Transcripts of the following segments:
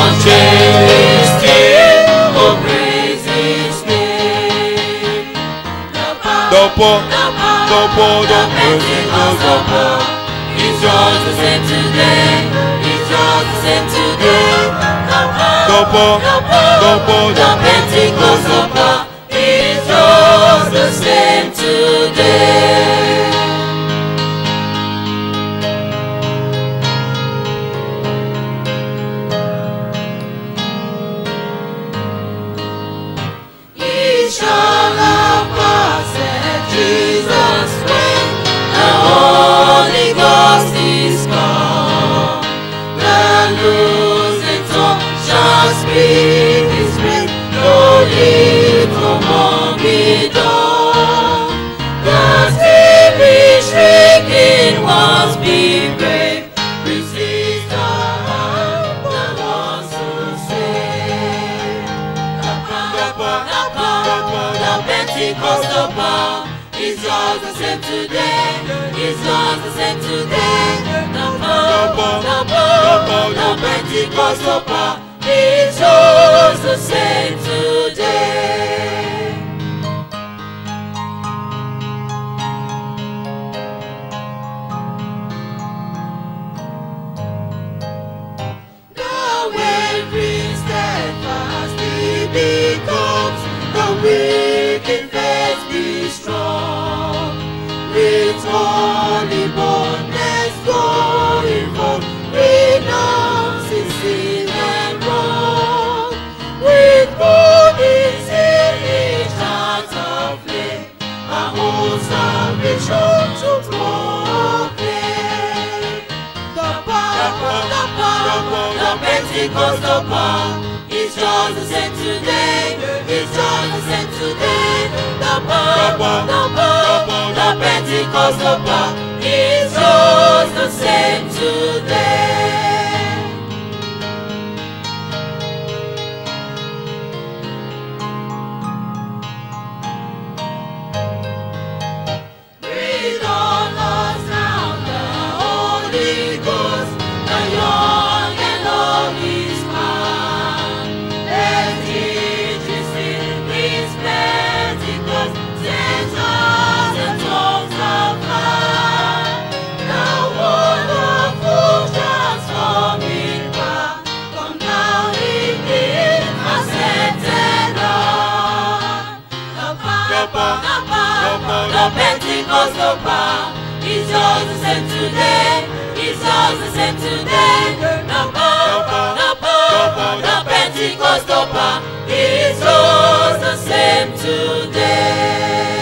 unchanging still, oh praise His name. The power, The power, the power, the power, the Pentecostal power is just the same today. It's just the same today. The power, The power, the power, the power, the Pentecostal power is just the same today. He shall not pass at Jesus when the Holy Ghost is come. The losing tongue shall speak His praise, no little more be done. The spirit shrieking once be brave, resist the heart, the ones who say. The power, the power, the Pentecostal power is just the same today. It's just the same today. The power, the power, the Pentecostal power is just the same today. The wavering steadfastly becomes the wicked faith be strong. With holy boldness going forth, renouncing sin and wrong. With bodies in each heart of flame, a whole salvation to proclaim. The power, the power, the Pentecostal power is just the same today. It's just the same today. The power, the power, the Pentecostal power is just the same today. Breathe on us now, the Holy Ghost, the young and old is come. Let it receive His Pentecost, sends us the tongues of fire. The wonderful transforming power, come down in His ascended on. The power, the power, the Pentecostal power is just the same today. It's just the same today. The power, the power, the Pentecostal power is just the same today.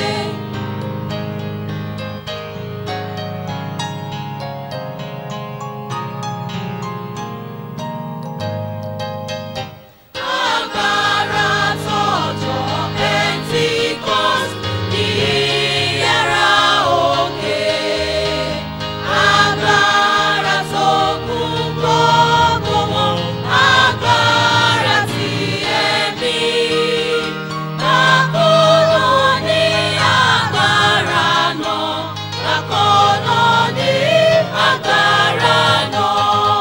Agbára tọ̀jọ̀ Pentecost ní yàrá òkè. Agbára tó kún gbogbo wọn, agbára ti ẹ̀mí. Bákan náà ní agbára náà, bákan náà ní agbára náà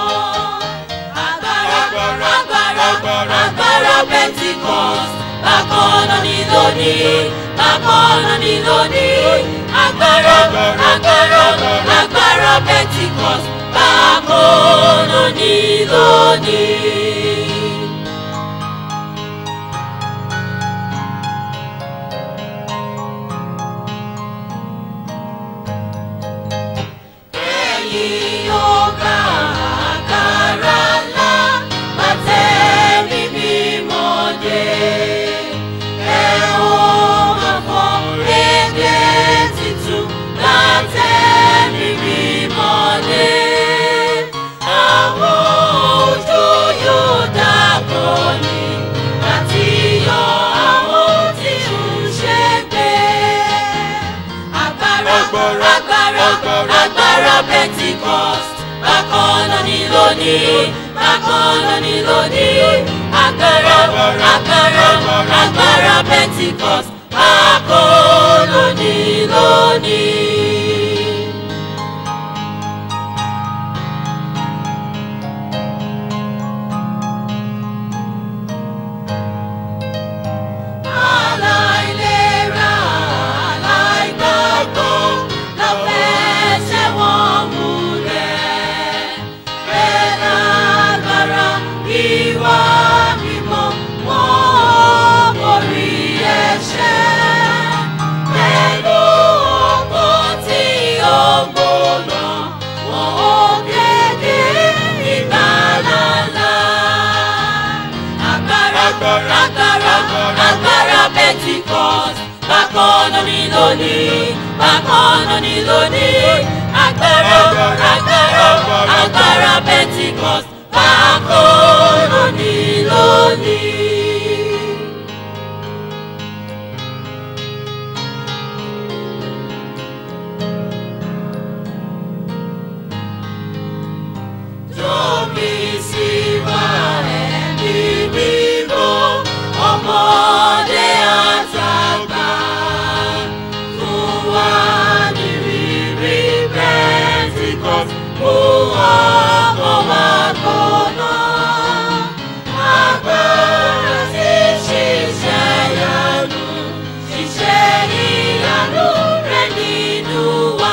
agbára agbára agbára pentikọst bákan náà ní lónìí bákan náà ní lónìí agbára agbára agbára pentikọst bákan náà ní lónìí. Ẹ̀yin ọba agbára ńlá, bàtẹ́mi mímọ́ dé. Ẹ ó máa fọ èdè titun, bàtẹ́mi mímọ́ dé. Àwọn ojú yóò dàgbọ́ ni, àti yọ àwọn tí ń ṣègbè agbára Agbára, agbára agbára, agbára pentikọst bákan náà ní lónìí bákan náà ní lónìí agbára agbára agbára pentikọst bákan náà ní lónìí. bákan náà ni lónìí bákan náà ni lónìí agbára agbára agbára pentikọs bákan náà ni lónìí. tóbi sí wa ẹ̀mí mímọ́ ọmọdé àtàgbà fún wa ní rírí pentikọs mú ọkọ̀ wa gbóná agbára tí ṣiṣẹ́ yanu ṣiṣẹ́ ìyanu rẹ̀ nínú wa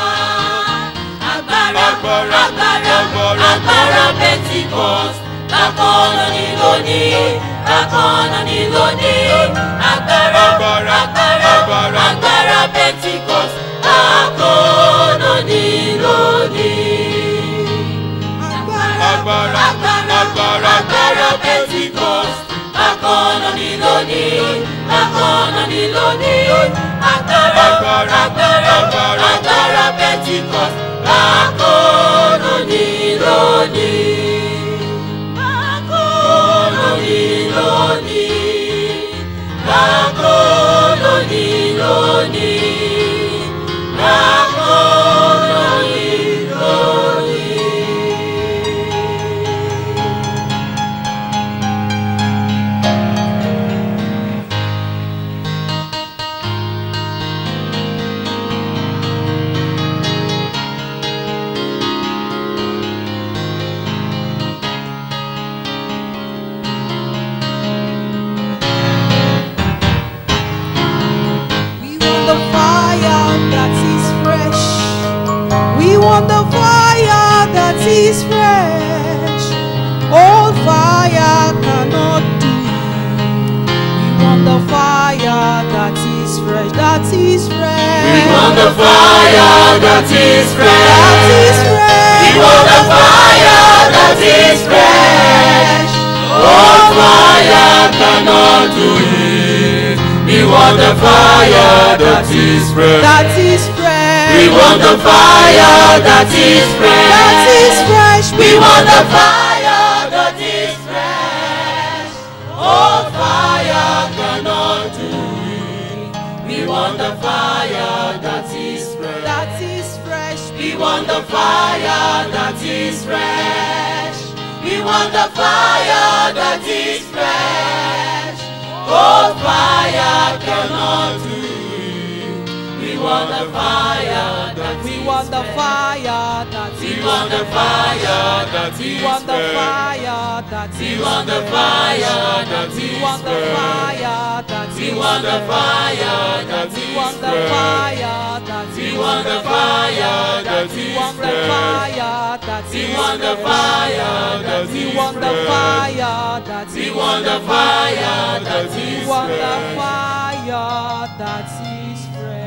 agbára Agbára, agbára agbára, agbára pentikọs bákan náà ni lónìí bákan náà ni lónìí agbára Agbára, agbára agbára. agbára pentikọs bákan náà ni lónìí Agbára, agbára agbára, agbára pentikọs bákan náà ni lónìí bákan náà ni lónìí agbára Agbára, agbára agbára. agbára pentikọs bákan náà ni lónìí bákan náà ni lónìí bákan náà ni lónìí bákan náà ni lónìí. We want the fire that is fresh. We want the fire that is fresh. Old fire cannot do it. We want the fire that is fresh. That is fresh. We want the fire that is fresh. That is fresh. We want the fire that is fresh. Old fire cannot do it. We want the fire that is fresh. That is fresh. We want the fire that is fresh. That is fresh. We want the fire that is fresh. Old fire cannot do it. We want the fire that is fresh. That is fresh. We want the fire that is fresh. We want the fire that is fresh. Old fire cannot do it. We want the fire that We is want the fresh. fire that We is want the fire that We is want the fresh. fire that We is want the fire that We is want the fresh. fire that We is want the fire that We is want the fresh. fire that We is want the fire that We is want the fresh. fire that We is want the fire that We is want the fresh. fire that We is want the fire that We is want the fresh. fire that is fresh.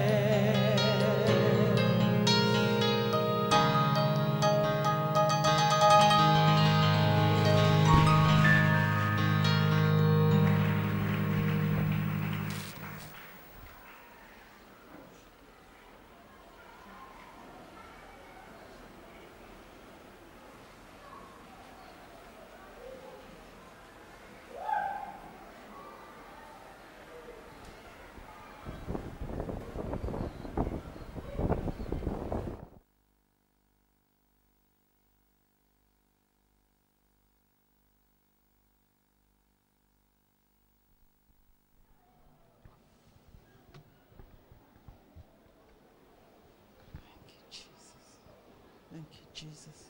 Thank you, Jesus.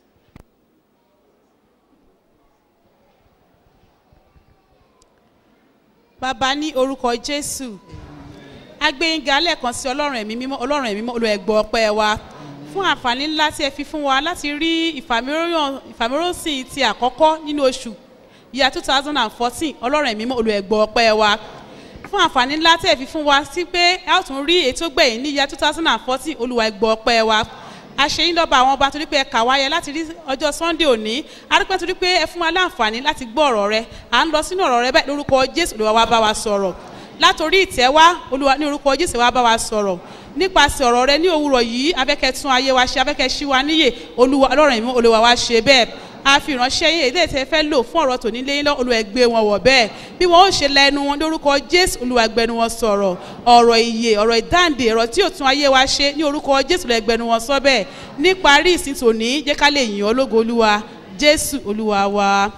bàbá ní orúkọ jésù agbẹ́yìnga lẹ́ẹ̀kan sí ọlọ́run ẹ̀mí mímọ́ ọlọ́run ẹ̀mí mímọ́ olùẹ̀gbọ́ ọpẹ́ wa fún àǹfààní ńlá tí ẹ fi fún wa láti rí ìfàmìíràn- ìfàmìíròsìn ti àkọ́kọ́ nínú oṣù yíya two thousand and fourteen ọlọ́run ẹ̀mí mímọ́ olùẹ̀gbọ́ ọpẹ́ wa fún àǹfààní ńlá tí ẹ fi fún wa sí pé ẹ ó tún rí ètò gbẹ̀yìn ní yíya two thousand and fourteen olùwà ẹ̀gbọ́ ọpẹ́ wa àṣeyín lọ́ba àwọn ọba torí pé ẹ kà wáyé láti rí ọjọ́ sunday òní adúpẹ́ torí pé ẹ fún wa láǹfààní láti gbọ́ ọ̀rọ̀ rẹ à ń lọ sínú ọ̀rọ̀ rẹ báyìí lórúkọ jésù olùwà wa bá wa sọ̀rọ̀ látòrí ìtẹ́ wá olúwa ní orúkọ jésù wa bá wa sọ̀rọ̀ nípasẹ̀ ọ̀rọ̀ rẹ ní òwúrọ̀ yìí abẹ́kẹ́ tún ayé wa ṣe abẹ́kẹ́ ṣí wa níyè olúwa ọlọ́run ìmú olúwa wa ṣe bẹ́ẹ̀ a fi ìránṣẹ́ yìí èdè tẹ́ fẹ́ lò fún ọ̀rọ̀ tòní lé lọ olúwa gbé wọn wọ̀ bẹ́ẹ̀ bí wọn ó ṣe lẹ́nu wọn lórúkọ jésù olúwa gbẹnu wọn sọ̀rọ̀ ọ̀rọ̀ ìyè ọ̀rọ̀ ìdáǹdè ọ̀rọ̀ tí ò tún ayé wa ṣe ní orúkọ jésù olúwa gbẹnu wọn sọ bẹ́ẹ̀ níparí ìsìn tòní jẹ́ ká lè yìn ọ́ lógo olúwa jésù olúwa wa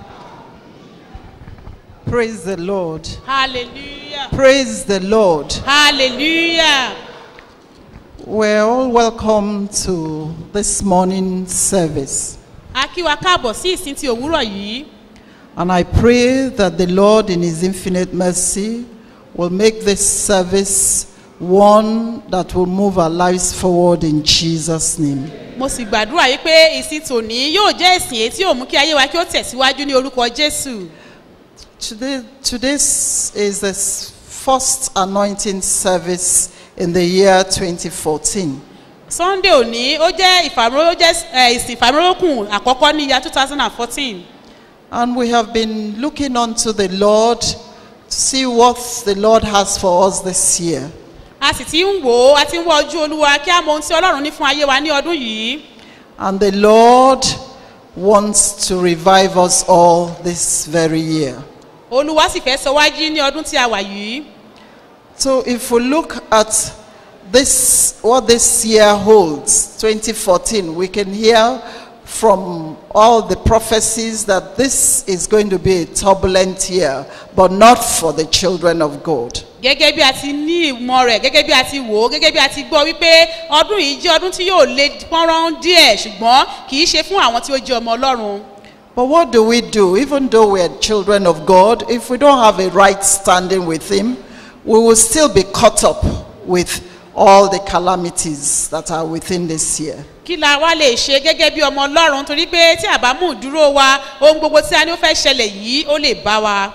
Praise the Lord. hallelujah Praise the Lord. hallelujah. We're all welcome to this morning service. a kí wa káàbọ̀ sí ìsìn ti òwúrọ̀ yìí And I pray that the Lord, in His infinite mercy, will make this service one that will move our lives forward in Jesus' name. mo sì gbàdúrà yìí pé ìsìn tòní yóò jẹ́ ìsìn èyí tí yóò mú kí ayé wa kí ó tẹ̀síwájú ní orúkọ jésù Today, today's is the s- first anointing service in the year 2014. sunday òní ó jẹ́ ìfàmúró ó jẹ́ eh, ìsìn ìfàmúrókùn àkọ́kọ́ ní ìyá two thousand and fourteen And we have been looking unto the Lord to see what the Lord has for us this year. a sì ti ń wò ó a ti ń wọ ojú olúwa kí á mọ ohun tí ọlọ́run ní fún ayé wa ní ọdún yìí And the Lord wants to revive us all this very year. olúwa sì fẹ́ sọ wájú ní ọdún tí a wà yìí So if we look at this, what this year holds, 2014, we can hear from all the prophecies that this is going to be a turbulent year, but not for the children of God. gẹ́gẹ́ bí a ti ní ìmọ̀ rẹ̀ gẹ́gẹ́ bí a ti wò ó gẹ́gẹ́ bí a ti gbọ́ wípé ọdún yìí jẹ́ ọdún tí yóò le pọ́nrán díẹ̀ ṣùgbọ́n kì í ṣe fún àwọn tí ó jẹ́ ọmọ ọlọ́run But what do we do? Even though we are children of God, if we don't have a right standing with Him, we will still be caught up with all the calamities that are within this year. kí la wá lè ṣe gẹ́gẹ́ bí ọmọ ọlọ́run torí pé tí àbámú dúró wa ohun gbogbo tí a ní ó fẹ́ ṣẹlẹ̀ yìí ó lè bá wa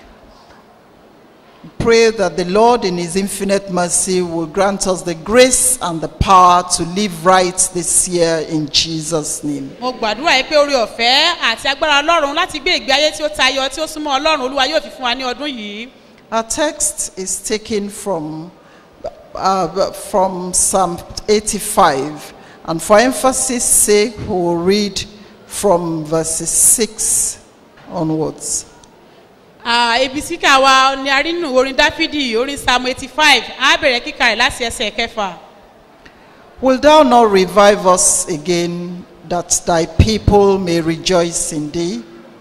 Pray that the Lord, in His infinite mercy, will grant us the grace and the power to live right this year in Jesus' name. mo gbàdúrà yìí pé orí ọ̀fẹ́ àti agbára ọlọ́run láti gbé ìgbé ayé tí ó tayọ tí ó súnmọ́ ọlọ́run olúwa yóò fi fún wa ní ọdún yìí Our text is taken from, uh, from Psalm 85. And for emphasis sake, we will read from verses 6 onwards. Ah, ibi síkà wa ni a rí nínú orin dáfídì orin psalm eighty five á bẹ̀rẹ̀ kíkà rẹ̀ láti ẹsẹ̀ kẹfà. Will thou not revive us again, that thy people may rejoice in thee?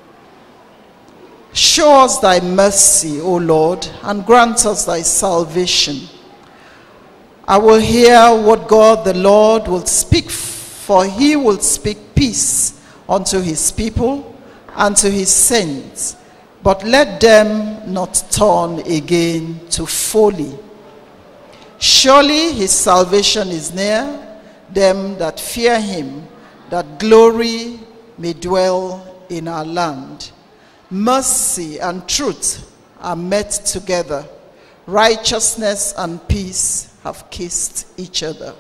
Show us thy mercy, O Lord, and grant us thy salvation. I will hear what God the Lord will speak, for he will speak peace unto his people and to his saints. But let them not turn again to folly. Surely his salvation is near them that fear him, that glory may dwell in our land. Mercy and truth are met together. Righteousness and peace have kissed each other.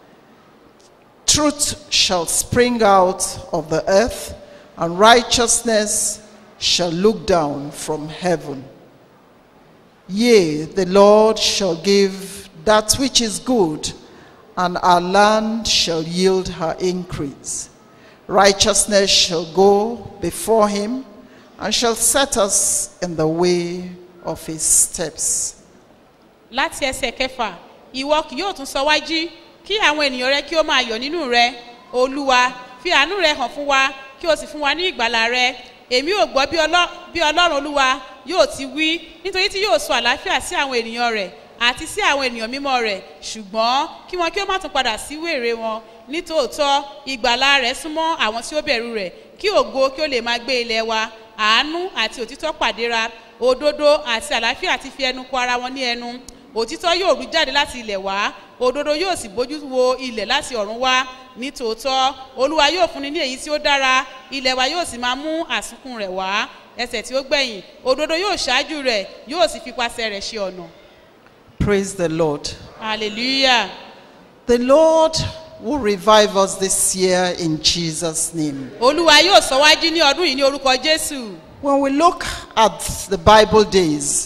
Truth shall spring out of the earth, and righteousness shall look down from heaven. Yea, the Lord shall give that which is good, and our land shall yield her increase. Righteousness shall go before him, and shall set us in the way of his steps. láti ẹsẹ̀ kẹfà ìwọ kì yóò tún sọ wájú kí àwọn ènìyàn rẹ kí ó máa yọ̀ nínú rẹ olúwa fi àánú rẹ hàn fún wa kí o sì fún wa ní ìgbàlà rẹ èmi ò gbọ́ bí ọlọ́- bí ọlọ́run olúwa yóò ti wí nítorí tí yóò sọ àlàáfíà sí àwọn ènìyàn rẹ̀ àti sí àwọn ènìyàn mímọ́ rẹ̀ ṣùgbọ́n kí wọn kí ó má tún padà sí wèrè wọn nítòótọ́ ìgbàlà rẹ̀ súnmọ́ àwọn tí ó bẹ̀rù rẹ̀ kí ògo kí ó lè máa gbé ilẹ̀ wa àánú àti òtítọ́ pàdéra òdodo àti àlàáfíà ti fi ẹnu kọ ara wọn ní ẹnu òtítọ́ yóò rú jáde láti ilẹ̀ wá òdodo yóò sì bójú wo ilẹ̀ láti ọ̀run wá nítòótọ́ olúwa yóò fúnni ní èyí tí ó dára ilẹ̀ wa yóò sì máa mú àsunkún rẹ̀ wá ẹsẹ̀ tí ó gbẹ̀yìn òdodo yóò ṣáájú rẹ̀ yóò sì fipasẹ̀ rẹ̀ ṣe ọ̀nà Praise the Lord. hallelujah The Lord will revive us this year in Jesus' name. olúwa yóò sọ wájú ní ọdún yìí ní orúkọ jésù When we look at the Bible days,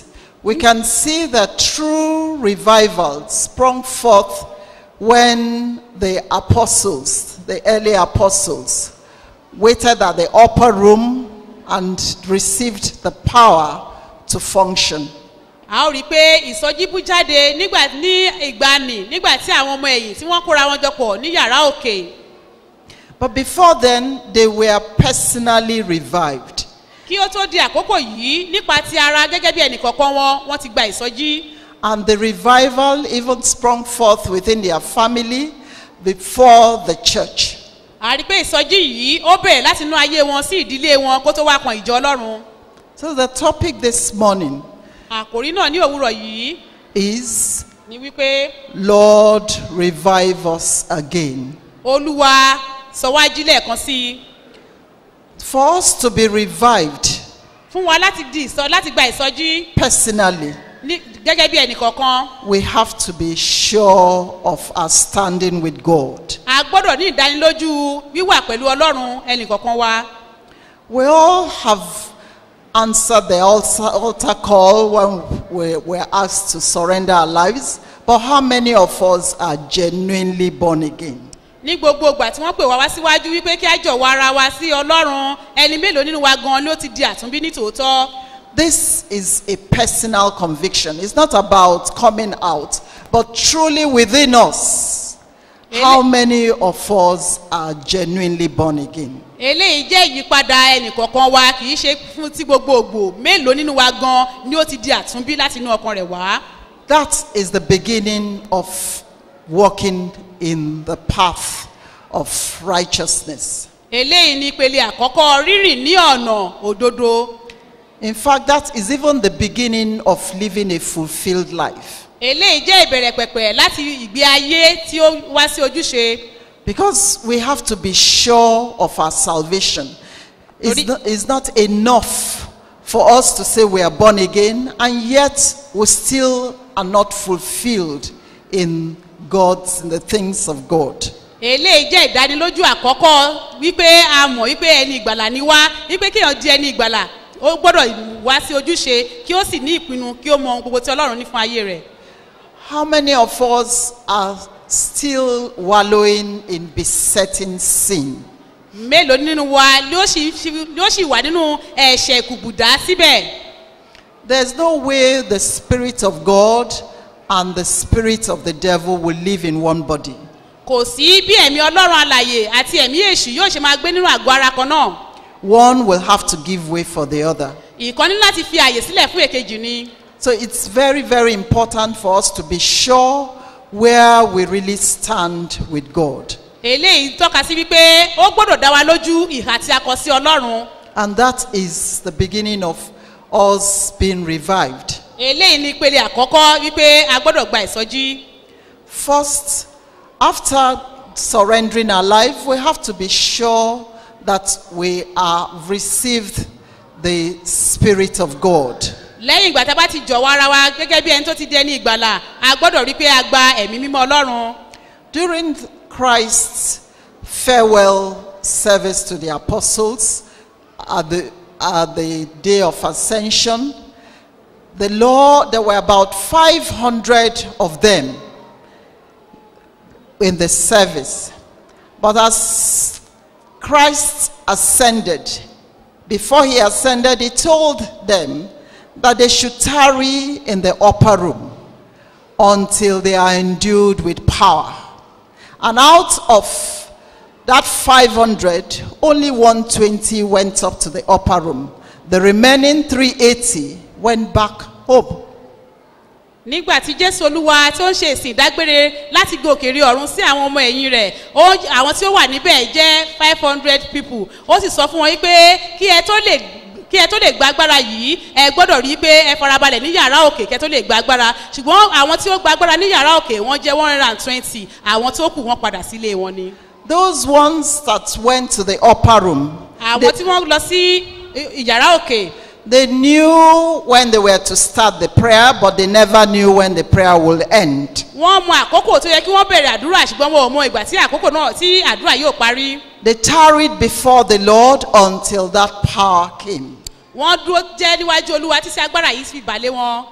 we can see that true revival sprung forth when the apostles, the early apostles, waited at the upper room and received the power to function. a ó rí i pé ìsọjí bú jáde nígbà ní ìgbani nígbà tí àwọn ọmọ ẹ̀yìn tí wọ́n kóra wọn jọ pọ̀ ní yàrá òkè But before then, they were personally revived. kí ó tó di àkókò yìí nípa ti ara gẹ́gẹ́ bí ẹnìkọ̀ọ̀kan wọn wọ́n ti gba ìsọjí And the revival even sprung forth within their family before the church. a rí i pé ìsọjí yìí ó bẹ̀rẹ̀ láti inú ayé wọn sí ìdílé wọn kó tó wá kan ìjọ ọlọ́run So the topic this morning àkòrí náà ní òwúrọ̀ yìí is ni wípé Lord, revive us again. olúwa sọ wá jí lẹ́ẹ̀kan sí i For us to be revived fún wa láti di ìsọ láti gba ìsọjí personally, ní gẹ́gẹ́ bí ẹnìkọ̀ọ̀kan we have to be sure of our standing with God. a gbọ́dọ̀ ní ìdánilójú wíwà pẹ̀lú ọlọ́run ẹnìkọ̀ọ̀kan wa We all have answered the altar, altar call when we were asked to surrender our lives, but how many of us are genuinely born again? ní gbogbo ìgbà tí wọ́n pè wá wá síwájú wípé kí á jọ̀wọ́ ara wa sí ọlọ́run ẹni mélòó nínú wa gan ló ti di àtúnbí ní tòótọ́ This is a personal conviction. It's not about coming out, but truly within us. How many of us are genuinely born again? eléyìí jẹ́ ìyípadà ẹnìkọ̀ọ̀kan wa kì í ṣe fún ti gbogbogbò mélòó nínú wa gan ni ó ti di àtúnbí láti inú ọkàn rẹ̀ wá That is the beginning of walking in the path of righteousness. eléyìí ni ìpele àkọ́kọ́ rírìn ní ọ̀nà òdodo In fact, that is even the beginning of living a fulfilled life. eléyìí jẹ́ ìbẹ̀rẹ̀ pẹ̀pẹ̀ láti ìgbé ayé tí ó wá sí ojúṣe Because we have to be sure of our salvation. It's Tori- not, it's not enough for us to say we are born again and yet we still are not fulfilled in God's, in the things of God. eléyìí jẹ́ ìdánilójú àkọ́kọ́ wípé a mọ̀ wípé ẹni ìgbàlà ni wá wípé kéèyàn di ẹni ìgbàlà ó gbọ́dọ̀ wá sí ojúṣe kí ó sì ní ìpinnu kí ó mọ ohun gbogbo tí ọlọ́run ní fún ayé rẹ̀ How many of us are still wallowing in besetting sin? mélòó nínú wa ló sì ló sì wà nínú ẹ̀ṣẹ̀ kùbùdá síbẹ̀ There's no way the Spirit of God and the Spirit of the devil will live in one body. kò sí bí ẹ̀mí ọlọ́run alàyè àti ẹ̀mí èṣù yóò ṣe máa gbé nínú àgọ́ ara kan náà One will have to give way for the other. ìkan ní láti fi àyè sílẹ̀ fún èkejì ni So it's very, very important for us to be sure where we really stand with God. eléyìí tọ́ka sí wípé ó gbọ́dọ̀ dá wa lójú ìhà tí a kọ sí ọlọ́run And that is the beginning of us being revived. eléyìí ní ìpele àkọ́kọ́ wípé a gbọ́dọ̀ gba ìsọjí First, after surrendering our life, we have to be sure that we have received the Spirit of God. lẹ́yìn ìgbà tá a bá ti jọ̀wọ́ ara wa gẹ́gẹ́ bí ẹni tó ti di ẹni ìgbàlà a gbọ́dọ̀ rí i pé a gba ẹ̀mí mímọ́ ọlọ́run During Christ's farewell service to the apostles at the, at the day of ascension, the Lord, there were about 500 of them in the service. But as Christ ascended, before he ascended, he told them that they should tarry in the upper room until they are endued with power. And out of that 500, only 120 went up to the upper room. The remaining 380 went back home. nígbà tí jésù olúwa tí ó ń ṣe ìsìn ìdágbére láti gòkè rí ọ̀run sí àwọn ọmọ ẹ̀yìn rẹ̀ ó- àwọn tí ó wà níbẹ̀ jẹ́ five hundred people ó sì sọ fún wọn wípé kí ẹ tó lè kí ẹ tó lè gba agbára yìí ẹ gbọ́dọ̀ rí i pé ẹ farabalẹ̀ ní yàrá òkè kẹ tó lè gba agbára ṣùgbọ́n àwọn tí ó gba agbára ní yàrá òkè wọ́n jẹ́ one hundred and twenty àwọn tó kù wọ́n padà sílé wọn ni. Those ones that went to the upper room, àwọn tí wọ́n lọ sí i- ìyàrá òkè they knew when they were to start the prayer, but they never knew when the prayer will end. wọ́n mọ àkókò tó yẹ kí wọ́n bẹ̀rẹ̀ àdúrà ṣùgbọ́n wọn ò mọ ìgbà tí àkókò náà tí àdúrà yóò parí. They tarried before the Lord until that power came. wọ́n dúró jẹ́ níwájú olúwa tí sí agbára yìí fi bàlẹ́ wọn.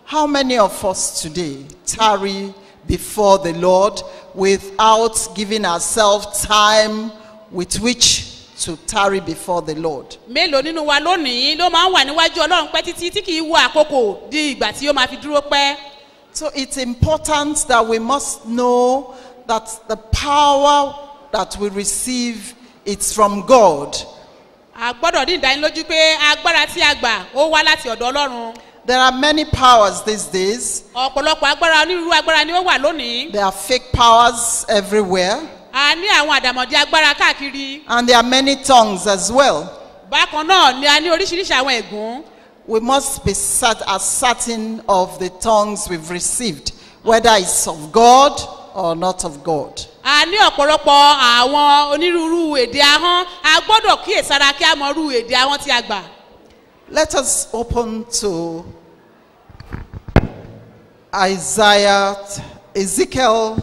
How many of us today tarry before the Lord without giving ourselves time with which to tarry before the Lord? mélòó nínú wa lónìí ló máa ń wà níwájú ọlọ́run pẹ́ títí tí kì í wo àkókò di ìgbà tí ó máa fi dúró pẹ́. So it's important that we must know that the power that we receive it's from God. a gbọ́dọ̀ ní ìdánilójú pé agbára tí a gbà ó wá láti ọ̀dọ̀ ọlọ́run. There are many powers these days. ọ̀pọ̀lọpọ̀ agbára onírúurú agbára ni ó wà lónìí. There are fake powers everywhere a ní àwọn àdàmọ̀dì agbára káàkiri. and there are many tongues as well. bákan náà ni a ní oríṣiríṣi àwọn ẹ̀gún. We must be cert- as certain of the tongues we've received, whether it's of God or not of God. a ní ọ̀pọ̀lọpọ̀ àwọn onírúurú èdè ahọ́n a gbọ́dọ̀ kíyèsára kí a mọ irú èdè ahọ́n tí a gbà. Let us open to Isaiah, Ezekiel.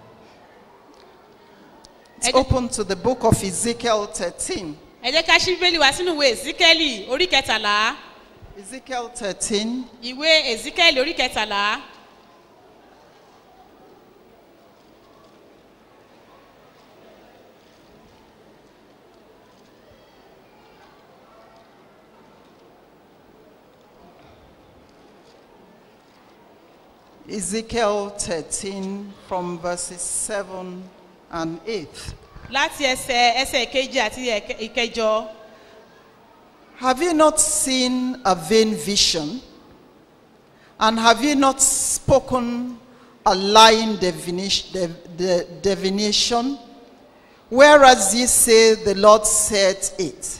Let's Ed- open to the book of Ezekiel 13. ẹ jẹ́ ká ṣí bíbélì wá sínú ìwé ezekiel orí kẹtàlá Ezekiel 13. ìwé ezekiel orí kẹtàlá Ezekiel 13 from verses 7 and 8. láti ẹsẹ̀ ẹsẹ̀ ìkejì àti ẹ̀kẹ- ìkẹjọ. Have you not seen a vain vision? And have you not spoken a lying divinish- div- di- divination? Whereas ye say, The Lord said it,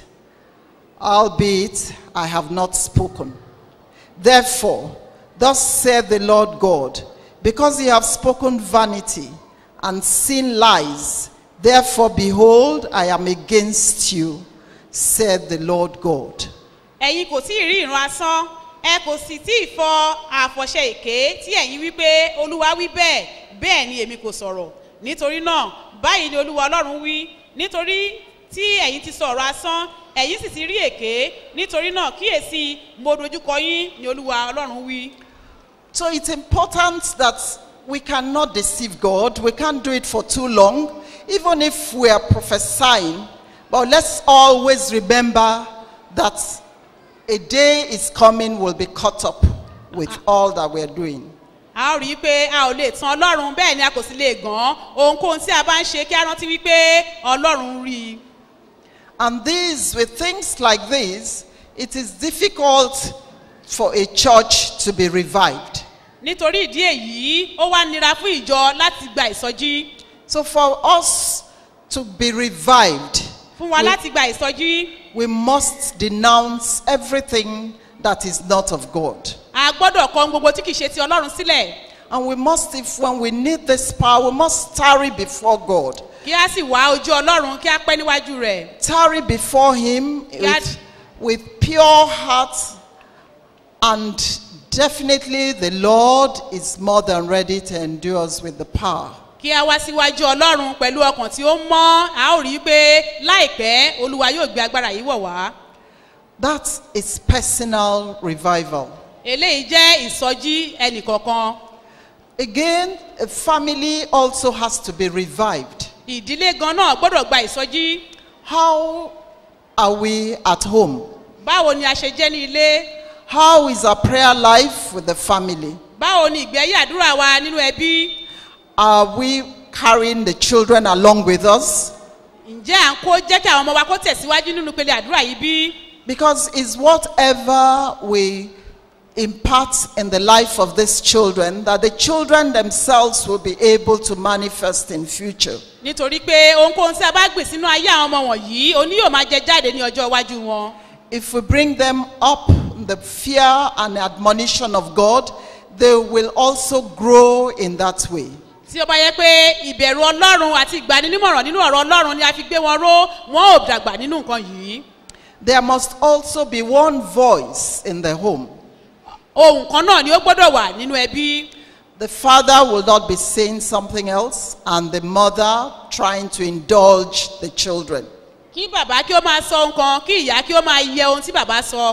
albeit I have not spoken. Therefore, thus saith the Lord God, because ye have spoken vanity and seen lies, therefore, behold, I am against you, said the Lord God. ẹ̀yin kò tí ì rí ìran asán ẹ kò sì tí ì fọ àfọ̀ṣẹ èké tí ẹ̀yin wí pé olúwa wí bẹ́ẹ̀ bẹ́ẹ̀ ni èmi kò sọ̀rọ̀ nítorí náà báyìí ni olúwa ọlọ́run wí nítorí tí ẹ̀yin ti sọ̀rọ̀ asán ẹ̀yin sì ti rí èké nítorí náà kíyèsí mo dojúkọ yín ni olúwa ọlọ́run wí. So it's important that we cannot deceive God. We can't do it for too long, even if we are prophesying. But let's always remember that a day is coming, we'll be caught up with all that we're doing. a ó rí i pé a ò lè tan ọlọ́run bẹ́ẹ̀ ni a kò sì lè gàn án ohunkóhun tí a bá ń ṣe kí a rántí wípé ọlọ́run rí i. And these, with things like this, it is difficult for a church to be revived. nítorí ìdí èyí ó wá nira fún ìjọ láti gba ìsọjí So for us to be revived, fún wa we- láti gba ìsọjí we must denounce everything that is not of God. a gbọ́dọ̀ kọ ohun gbogbo tí kìí ṣe ti ọlọ́run sílẹ̀ And we must, if when we need this power, we must tarry before God. kí a sì wá ojú ọlọ́run kí a pẹ́ níwájú rẹ̀ Tarry before Him God. with, with pure heart. And definitely the Lord is more than ready to endure us with the power. kí a wá síwájú ọlọ́run pẹ̀lú ọkàn tí ó mọ́ a ó rí i pé láìpẹ́ olúwa yóò gbé agbára yìí wọ̀ wá That is personal revival. eléyìí jẹ́ ìsọjí ẹnìkọ̀ọ̀kan Again, a family also has to be revived. ìdílé gan náà gbọ́dọ̀ gba ìsọjí How are we at home? báwo ni a ṣe jẹ́ ní ilé How is our prayer life with the family? báwo ni ìgbé ayé àdúrà wa nínú ẹbí Are we carrying the children along with us? ǹjẹ́ à ń kó jẹ́ kí àwọn ọmọ wa kó tẹ̀síwájú nínú pele àdúrà yìí bí Because it's whatever we impart in the life of these children that the children themselves will be able to manifest in future. nítorí pé ohunkóhun tí a bá gbìn sínú ayé àwọn ọmọ wọ̀nyí oní yóò máa jẹ jáde ní ọjọ́ iwájú wọn If we bring them up in the fear and admonition of God, they will also grow in that way. tí ó bá yẹ pé ìbẹ̀rù ọlọ́run àti ìgbaninímọ̀ràn nínú ọ̀rọ̀ ọlọ́run ni a fi gbé wọn ró wọn ò dàgbà nínú nǹkan yìí There must also be one voice in the home. ohun kan náà ni ó gbọ́dọ̀ wà nínú ẹbí The father will not be saying something else, and the mother trying to indulge the children. kí bàbá kí ó máa sọ ohun kan kí ìyá kí ó máa yẹ ohun tí bàbá sọ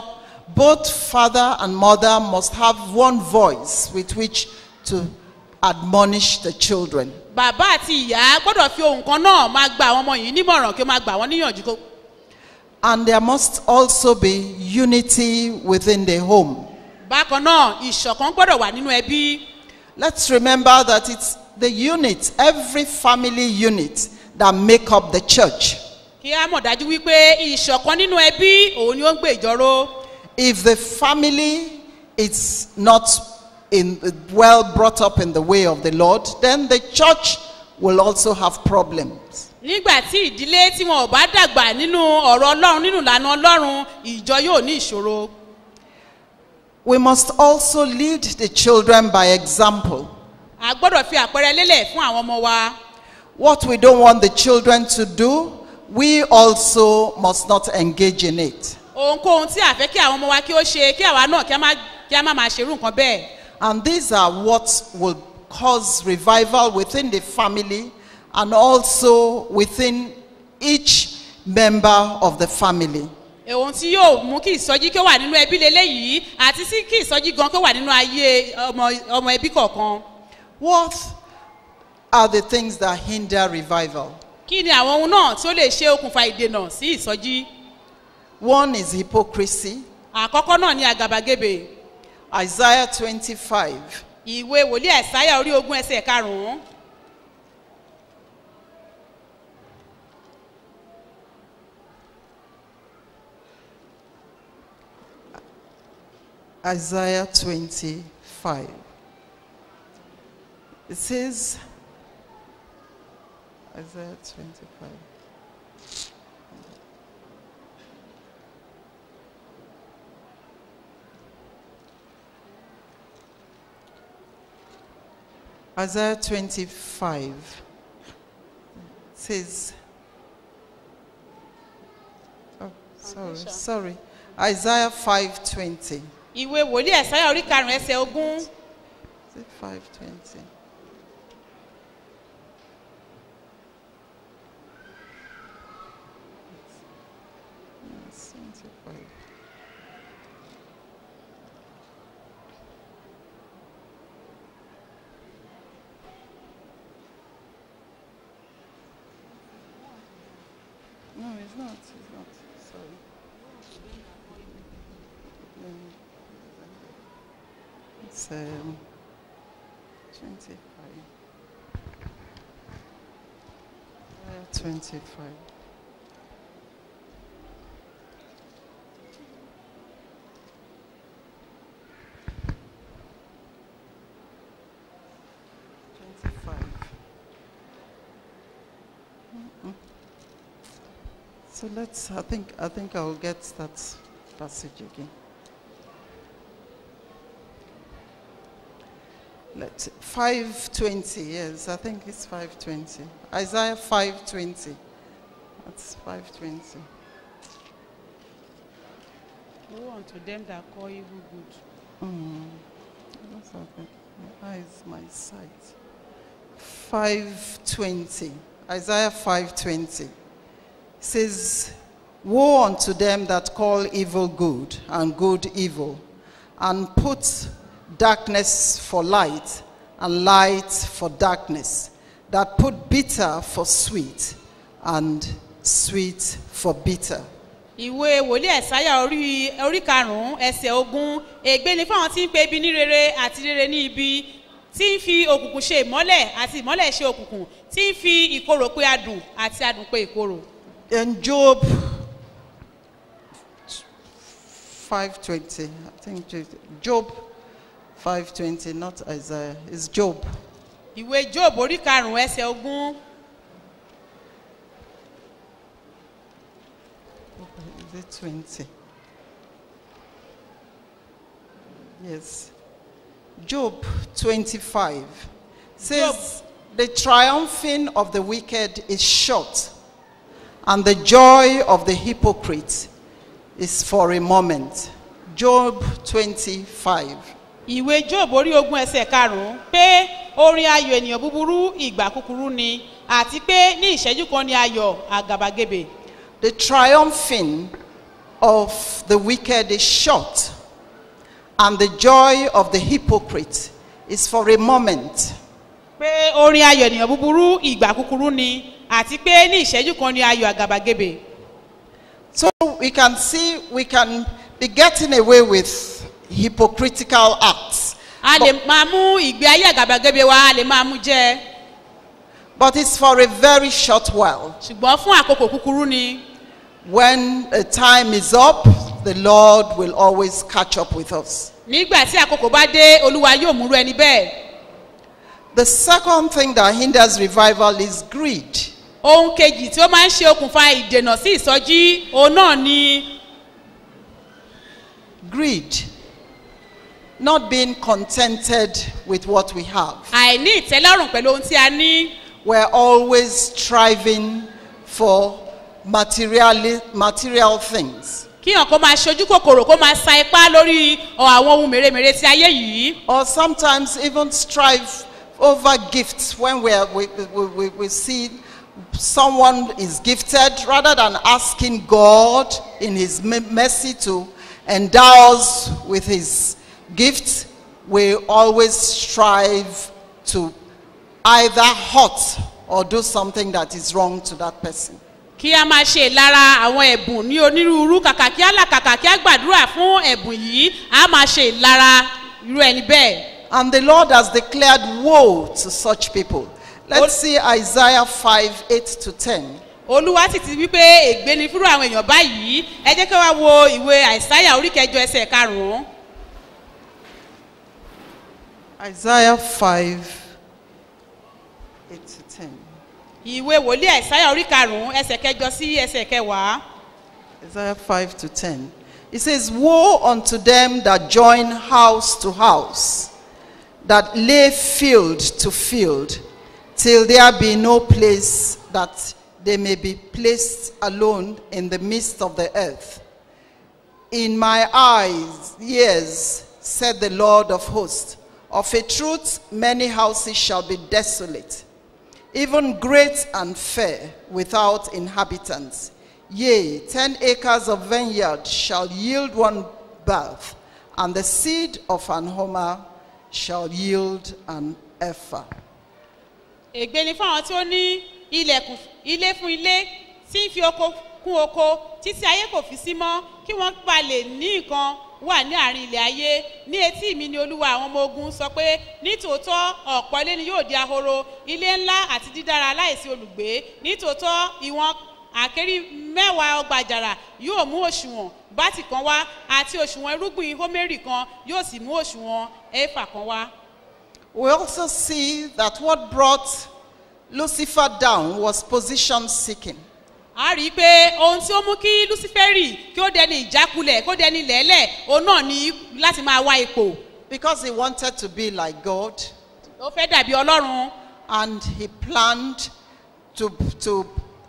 both father and mother must have one voice with which to admonish the children. bàbá àti ìyá gbọ́dọ̀ fi ohun kan náà máa gba àwọn ọmọ yìí nímọ̀ràn kí ó máa gbà wọ́n níyànjú kó. And there must also be unity within the home. bákan náà ìṣọ̀kan gbọ́dọ̀ wà nínú ẹbí. Let's remember that it's the unit, every family unit, that make up the church. kí á mọ̀ dájú wípé ìṣọ̀kan nínú ẹbí òun ni ó ń gbé ìjọ́rò. If the family is not in, well brought up in the way of the Lord, then the church will also have problems. nígbà tí ìdílé tí wọn ò bá dàgbà nínú ọ̀rọ̀ ọlọ́run nínú ìlànà ọlọ́run ìjọ yóò ní ìṣòro. We must also lead the children by example. a gbọ́dọ̀ fi àpẹẹrẹ lélẹ̀ fún àwọn ọmọ wa. What we don't want the children to do, we also must not engage in it. ohunkóhun tí a fẹ́ kí àwọn ọmọ wa kí ó ṣe kí àwa náà kí a má kí a má máa ṣerú nǹkan bẹ́ẹ̀. And these are what will cause revival within the family and also within each member of the family. ohun tí yóò mú kí ìsọjí kí ó wà nínú ẹbí leléyìí àti sí kí ìsọjí gan kí ó wà nínú ayé ọmọ ọmọ ẹbí kọ̀ọ̀kan. What are the things that hinder revival? kí ni àwọn ohun náà tí ó lè ṣe okùnfà ìdènà sí ìsọjí. One is hypocrisy. àkọ́kọ́ náà ni àgàbàgebè Isaiah 25. ìwé wòlíì ẹ̀sáyà orí ogún ẹsẹ̀ karùn-ún. Isaiah 25. It says, Isaiah 25. Isaiah 25 says, oh, sorry, sorry. Isaiah 520. ìwé wòlíì ẹ̀sáyà orí karùn-ún ẹsẹ̀ ogún. Is it 520? It's 25. No, it's not. It's not. Sorry. Mm. It's um, 25. Uh, 25. Twenty-five. Mm-mm. So let's. I think. I think I will get that passage again. Let's 520, yes, I think it's 520. Isaiah 520. That's 520. Woe unto them that call evil good. What's happened? My eyes, my sight. 520. Isaiah 520 says, Woe unto them that call evil good and good evil, and put darkness for light and light for darkness, that put bitter for sweet and sweet for bitter. ìwé wòlíì ẹ̀sáyà orí orí karùn-ún ẹsẹ̀ ogún ègbé ni fáwọn tí ń pe ibi ní rere àti rere ní ibi tí ń fi òkùnkùn ṣe ìmọ́lẹ̀ àti ìmọ́lẹ̀ ṣe òkùnkùn tí ń fi ìkorò pe adùn àti adùn pe ìkorò. In Job 520, I think Job 520, not Isaiah, it's Job. ìwé job orí karùn-ún ẹsẹ̀ ogún Is it 20? Yes. Job 25 says, The triumphing of the wicked is short, and the joy of the hypocrite is for a moment. Job 25. ìwé job orí ogún ẹsẹ̀ karùn-ún pé orin ayọ̀ ènìyàn búburú ìgbà kúkúrú ni àti pé ní ìṣẹ́jú kan ni ayọ̀ àgàbàgebè. The triumphing of the wicked is short, and the joy of the hypocrite is for a moment. pé orin ayọ̀ ènìyàn búburú ìgbà kúkúrú ni àti pé ní ìṣẹ́jú kan ni ayọ̀ àgàbàgebè So we can see we can be getting away with hypocritical acts. a lè máa mú ìgbé ayé àgàbàgebè wa a lè máa mú jẹ But it's for a very short while. ṣùgbọ́n fún àkókò kúkúrú ni When the time is up, the Lord will always catch up with us. nígbà tí àkókò bá dé olúwa yóò múrú ẹni bẹ́ẹ̀ The second thing that hinders revival is greed. ohun kejì tí ó máa ń ṣe okùnfà ìdènà sí ìsọjí òun náà ni Greed. Not being contented with what we have. àìní ìtẹ́lọ́rùn pẹ̀lú ohun tí a ní We're always striving for material, material things. kíyàn kó máa ṣojú kòkòrò kó máa sa ipá lórí ọ, àwọn ohun mèremère ti ayé yìí Or sometimes even strive over gifts when we, are, we, we, we, we see someone is gifted rather than asking God in His me- mercy to endow us with His gifts. We always strive to either hurt or do something that is wrong to that person. kí a máa ṣe ìlara àwọn ẹ̀bùn ní onírúurú kàkà kí á là kàkà kí á gbàdúrà fún ẹ̀bùn yìí a máa ṣe ìlara irú ẹni bẹ́ẹ̀. And the Lord has declared woe to such people. Let's see Isaiah 5 8 to 10. olúwa sì ti wí pé ègbé ni fúrú àwọn èèyàn báyìí ẹ jẹ́ kí wá wo ìwé àìsáyà orí kẹjọ ẹsẹ̀ karùn-ún Isaiah 5 8 to 10. ìwé wòlíì àìsáyà orí karùn-ún ẹsẹ̀ kẹjọ sí ẹsẹ̀ kẹwàá Isaiah 5 to 10. It says, Woe unto them that join house to house, that lay field to field, till there be no place that they may be placed alone in the midst of the earth. In my eyes, yes, said the Lord of hosts, of a truth many houses shall be desolate, even great and fair, without inhabitants. Yea, ten acres of vineyard shall yield one birth, and the seed of an homer shall yield an ephah. ègbé ni fún àwọn tí ó ní ilẹ̀kùn ilé fún ilé tí ń fi oko kún oko títí ayé kò fi sí mọ́ kí wọ́n bá lè ní nǹkan wà ní àárín ilẹ̀ ayé ní etí mi ni olúwa àwọn ọmọ ogun sọ pé nítòótọ́ ọ̀pọ̀ ilé ni yóò di ahoro ilé ńlá àti dídára láìsí olùgbé nítòótọ́ ìwọ̀n àkérí mẹ́wàá ọgbà àjàrà yóò mú òṣùwọ̀n bátì kan wá àti òṣùwọ̀n irúgbìn homeri kan yóò sì mú òṣùwọ̀n éfà kan wá. We also see that what brought Lucifer down was position seeking. a rí i pé ohun tí ó mú kí luciferi kí ó dẹni ìjákulẹ̀ kó dẹni lẹ́lẹ̀ òun náà ní láti máa wá ipò Because he wanted to be like God, ó fẹ́ dàbí ọlọ́run and he planned to, to,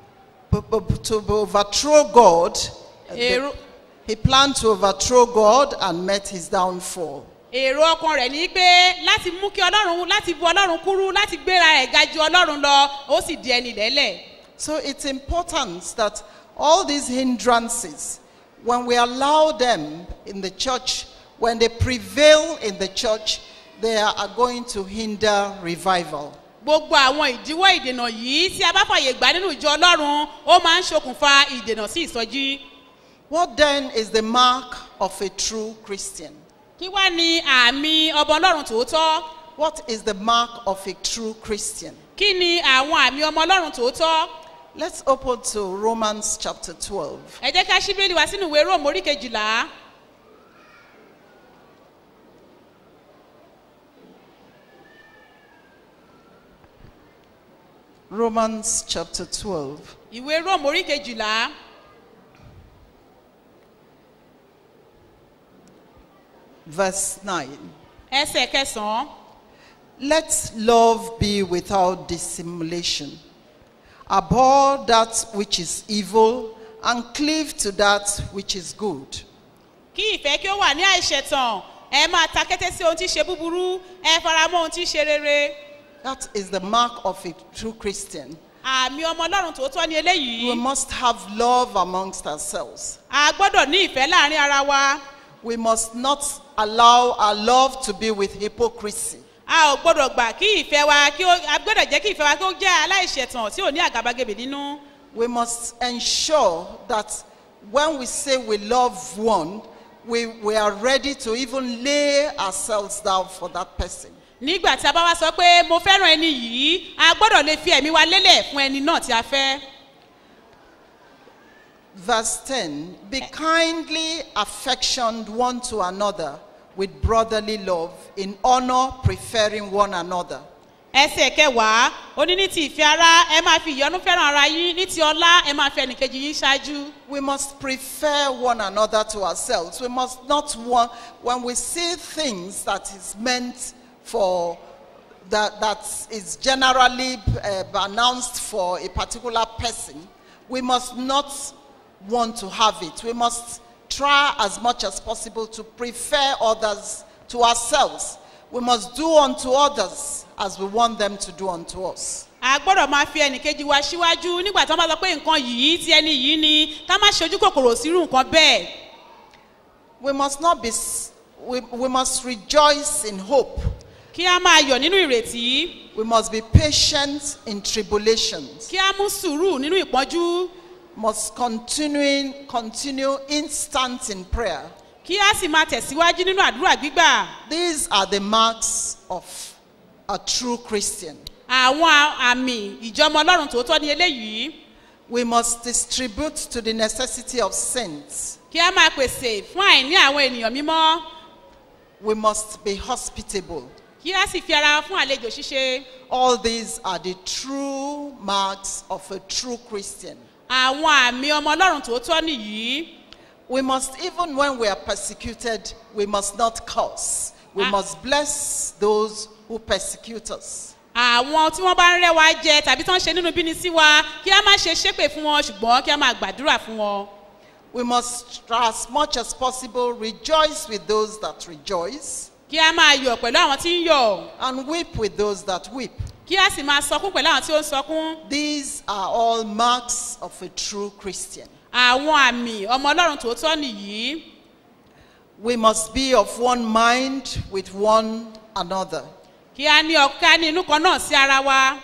to overthrow God. èrò He planned to overthrow God and met his downfall. èrò ọkàn rẹ̀ ní pé láti mú kí ọlọ́run láti bu ọlọ́run kúrú láti gbéra ẹ̀ ga ju ọlọ́run lọ ó sì di ẹni lẹ́lẹ̀ So it's important that all these hindrances, when we allow them in the church, when they prevail in the church, they are going to hinder revival. gbogbo àwọn ìdíwọ́ ìdènà yìí tí a bá fàyè gbà nínú ìjọ ọlọ́run ó máa ń ṣokùnfà ìdènà sí ìsọjí What then is the mark of a true Christian? kí wá ní àmì ọmọ ọlọ́run tòótọ́ What is the mark of a true Christian? kí ni àwọn àmì ọmọ ọlọ́run tòótọ́ Let's open to Romans chapter 12. ẹ jẹ́ ká ṣíbélì wá sínú ìwé róòmù orí kejìlá Romans chapter 12. ìwé róòmù orí kejìlá Verse 9. ẹsẹ̀ kẹsàn-án Let love be without dissimulation. Abhor that which is evil and cleave to that which is good. kí ìfẹ́ kí ó wà ní àìṣẹ̀tàn ẹ máa ta kété sí ohun tí í ṣe búburú ẹ fara mọ́ ohun tí í ṣe rere That is the mark of a true Christian. àmì ọmọ ọlọ́run tòótọ́ ni We eléyìí must have love amongst ourselves. a gbọ́dọ̀ ní ìfẹ́ láàrin ara wa We must not allow our love to be with hypocrisy. a ò gbọ́dọ̀ gbà kí ìfẹ́ wa kí ó a gbọ́dọ̀ jẹ́ kí ìfẹ́ wa kí ó jẹ́ aláìṣẹ̀tàn tí ò ní àgàbàgebè nínú We must ensure that when we say we love one, we, we are ready to even lay ourselves down for that person. nígbà tí a bá wá sọ pé mo fẹ́ràn ẹni yìí a gbọ́dọ̀ lè fi ẹ̀mí wa lélẹ̀ fún ẹni náà tí a fẹ́. Verse 10 Be kindly affectioned one to another with brotherly love, in honor, preferring one another. ẹsẹ̀ kẹwàá ó ní ní ti ìfẹ́ ara ẹ máa fi ìyọnu fẹ́ràn ara yín ní ti ọlá ẹ máa fi ẹnìkejì yín ṣáájú. We must prefer one another to ourselves. We must not want, when we see things that is meant for, that, that is generally uh, announced for a particular person, we must not want to have it. We must try as much as possible to prefer others to ourselves. We must do unto others as we want them to do unto us. a gbọ́dọ̀ máa fi ẹnìkejì wa síwájú nígbà tí wọ́n bá sọ pé nǹkan yìí ti ẹni yìí ni ká má ṣojú kòkòrò sírú nǹkan bẹ́ẹ̀. We must not be, s- we, we must rejoice in hope. kí a máa yọ̀ nínú ìrètí We must be patient in tribulations. kí a mú sùúrù nínú ìpọ́njú Must continuing, continue instant in prayer. kí a sì máa tẹ̀síwájú nínú àdúrà gbígbà. These are the marks of a true Christian. àwọn a- àmì ìjọmọ ọlọ́run tòótọ́ ni eléyìí We must distribute to the necessity of saints. kí a máa pèsè fún àìní àwọn ènìyàn mímọ́ We must be hospitable. kí a sì fi ara fún àlejò ṣíṣe. All these are the true marks of a true Christian. àwọn àmì ọmọ ọlọ́run tòótọ́ nìyí. We must, even when we are persecuted, we must not curse. We Ah. must bless those who persecute us. àwọn tí wọ́n bá ń rẹ́ wa jẹ tàbí tí wọ́n ṣe nínú bíni sí wa kí a má ṣe ṣépè fún wọn ṣùgbọ́n kí a máa gbàdúrà fún wọn. We must, try as much as possible, rejoice with those that rejoice kí a máa yọ̀ pẹ̀lú àwọn tí ń yọ̀ and weep with those that weep. kí a sì máa sọkún pẹ̀lú àwọn tí ó ń sọkún. These are all marks of a true Christian. àwọn àmì ọmọ ọlọ́run tòótọ́ nìyí. We must be of one mind with one another. kí a ní ọ̀ká ní inú kan náà sí ara wa.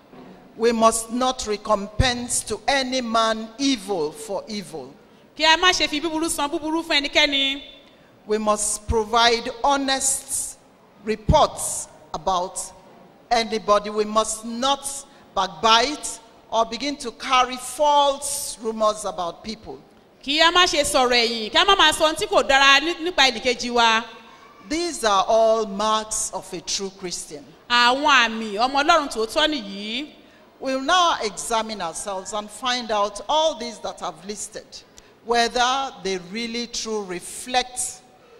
We must not recompense to any man evil for evil. kí a má ṣe fi búburú san búburú fún ẹnikẹ́ni. We must provide honest reports about anybody. We must not backbite or begin to carry false rumors about people. kí a má ṣe sọ̀rọ̀ ẹ̀yìn kí a má máa sọ ohun tí kò dára ní- nípa ẹnìkejì wa. These are all marks of a true Christian. àwọn àmì ọmọ ọlọ́run tòótọ́ nìyí. We'll now examine ourselves and find out all these that I've listed, whether they really true reflect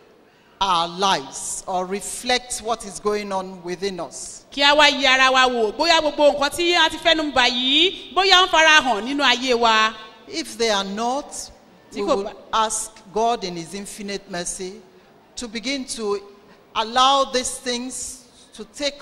our lives or reflect what is going on within us. kí a wá yí ara wa wò bóyá gbogbo nǹkan tí a ti fẹ́nu bà yìí bóyá ń fara hàn nínú ayé wa. If they are not, we Tí kò will bá- ask God in His infinite mercy to begin to allow these things to take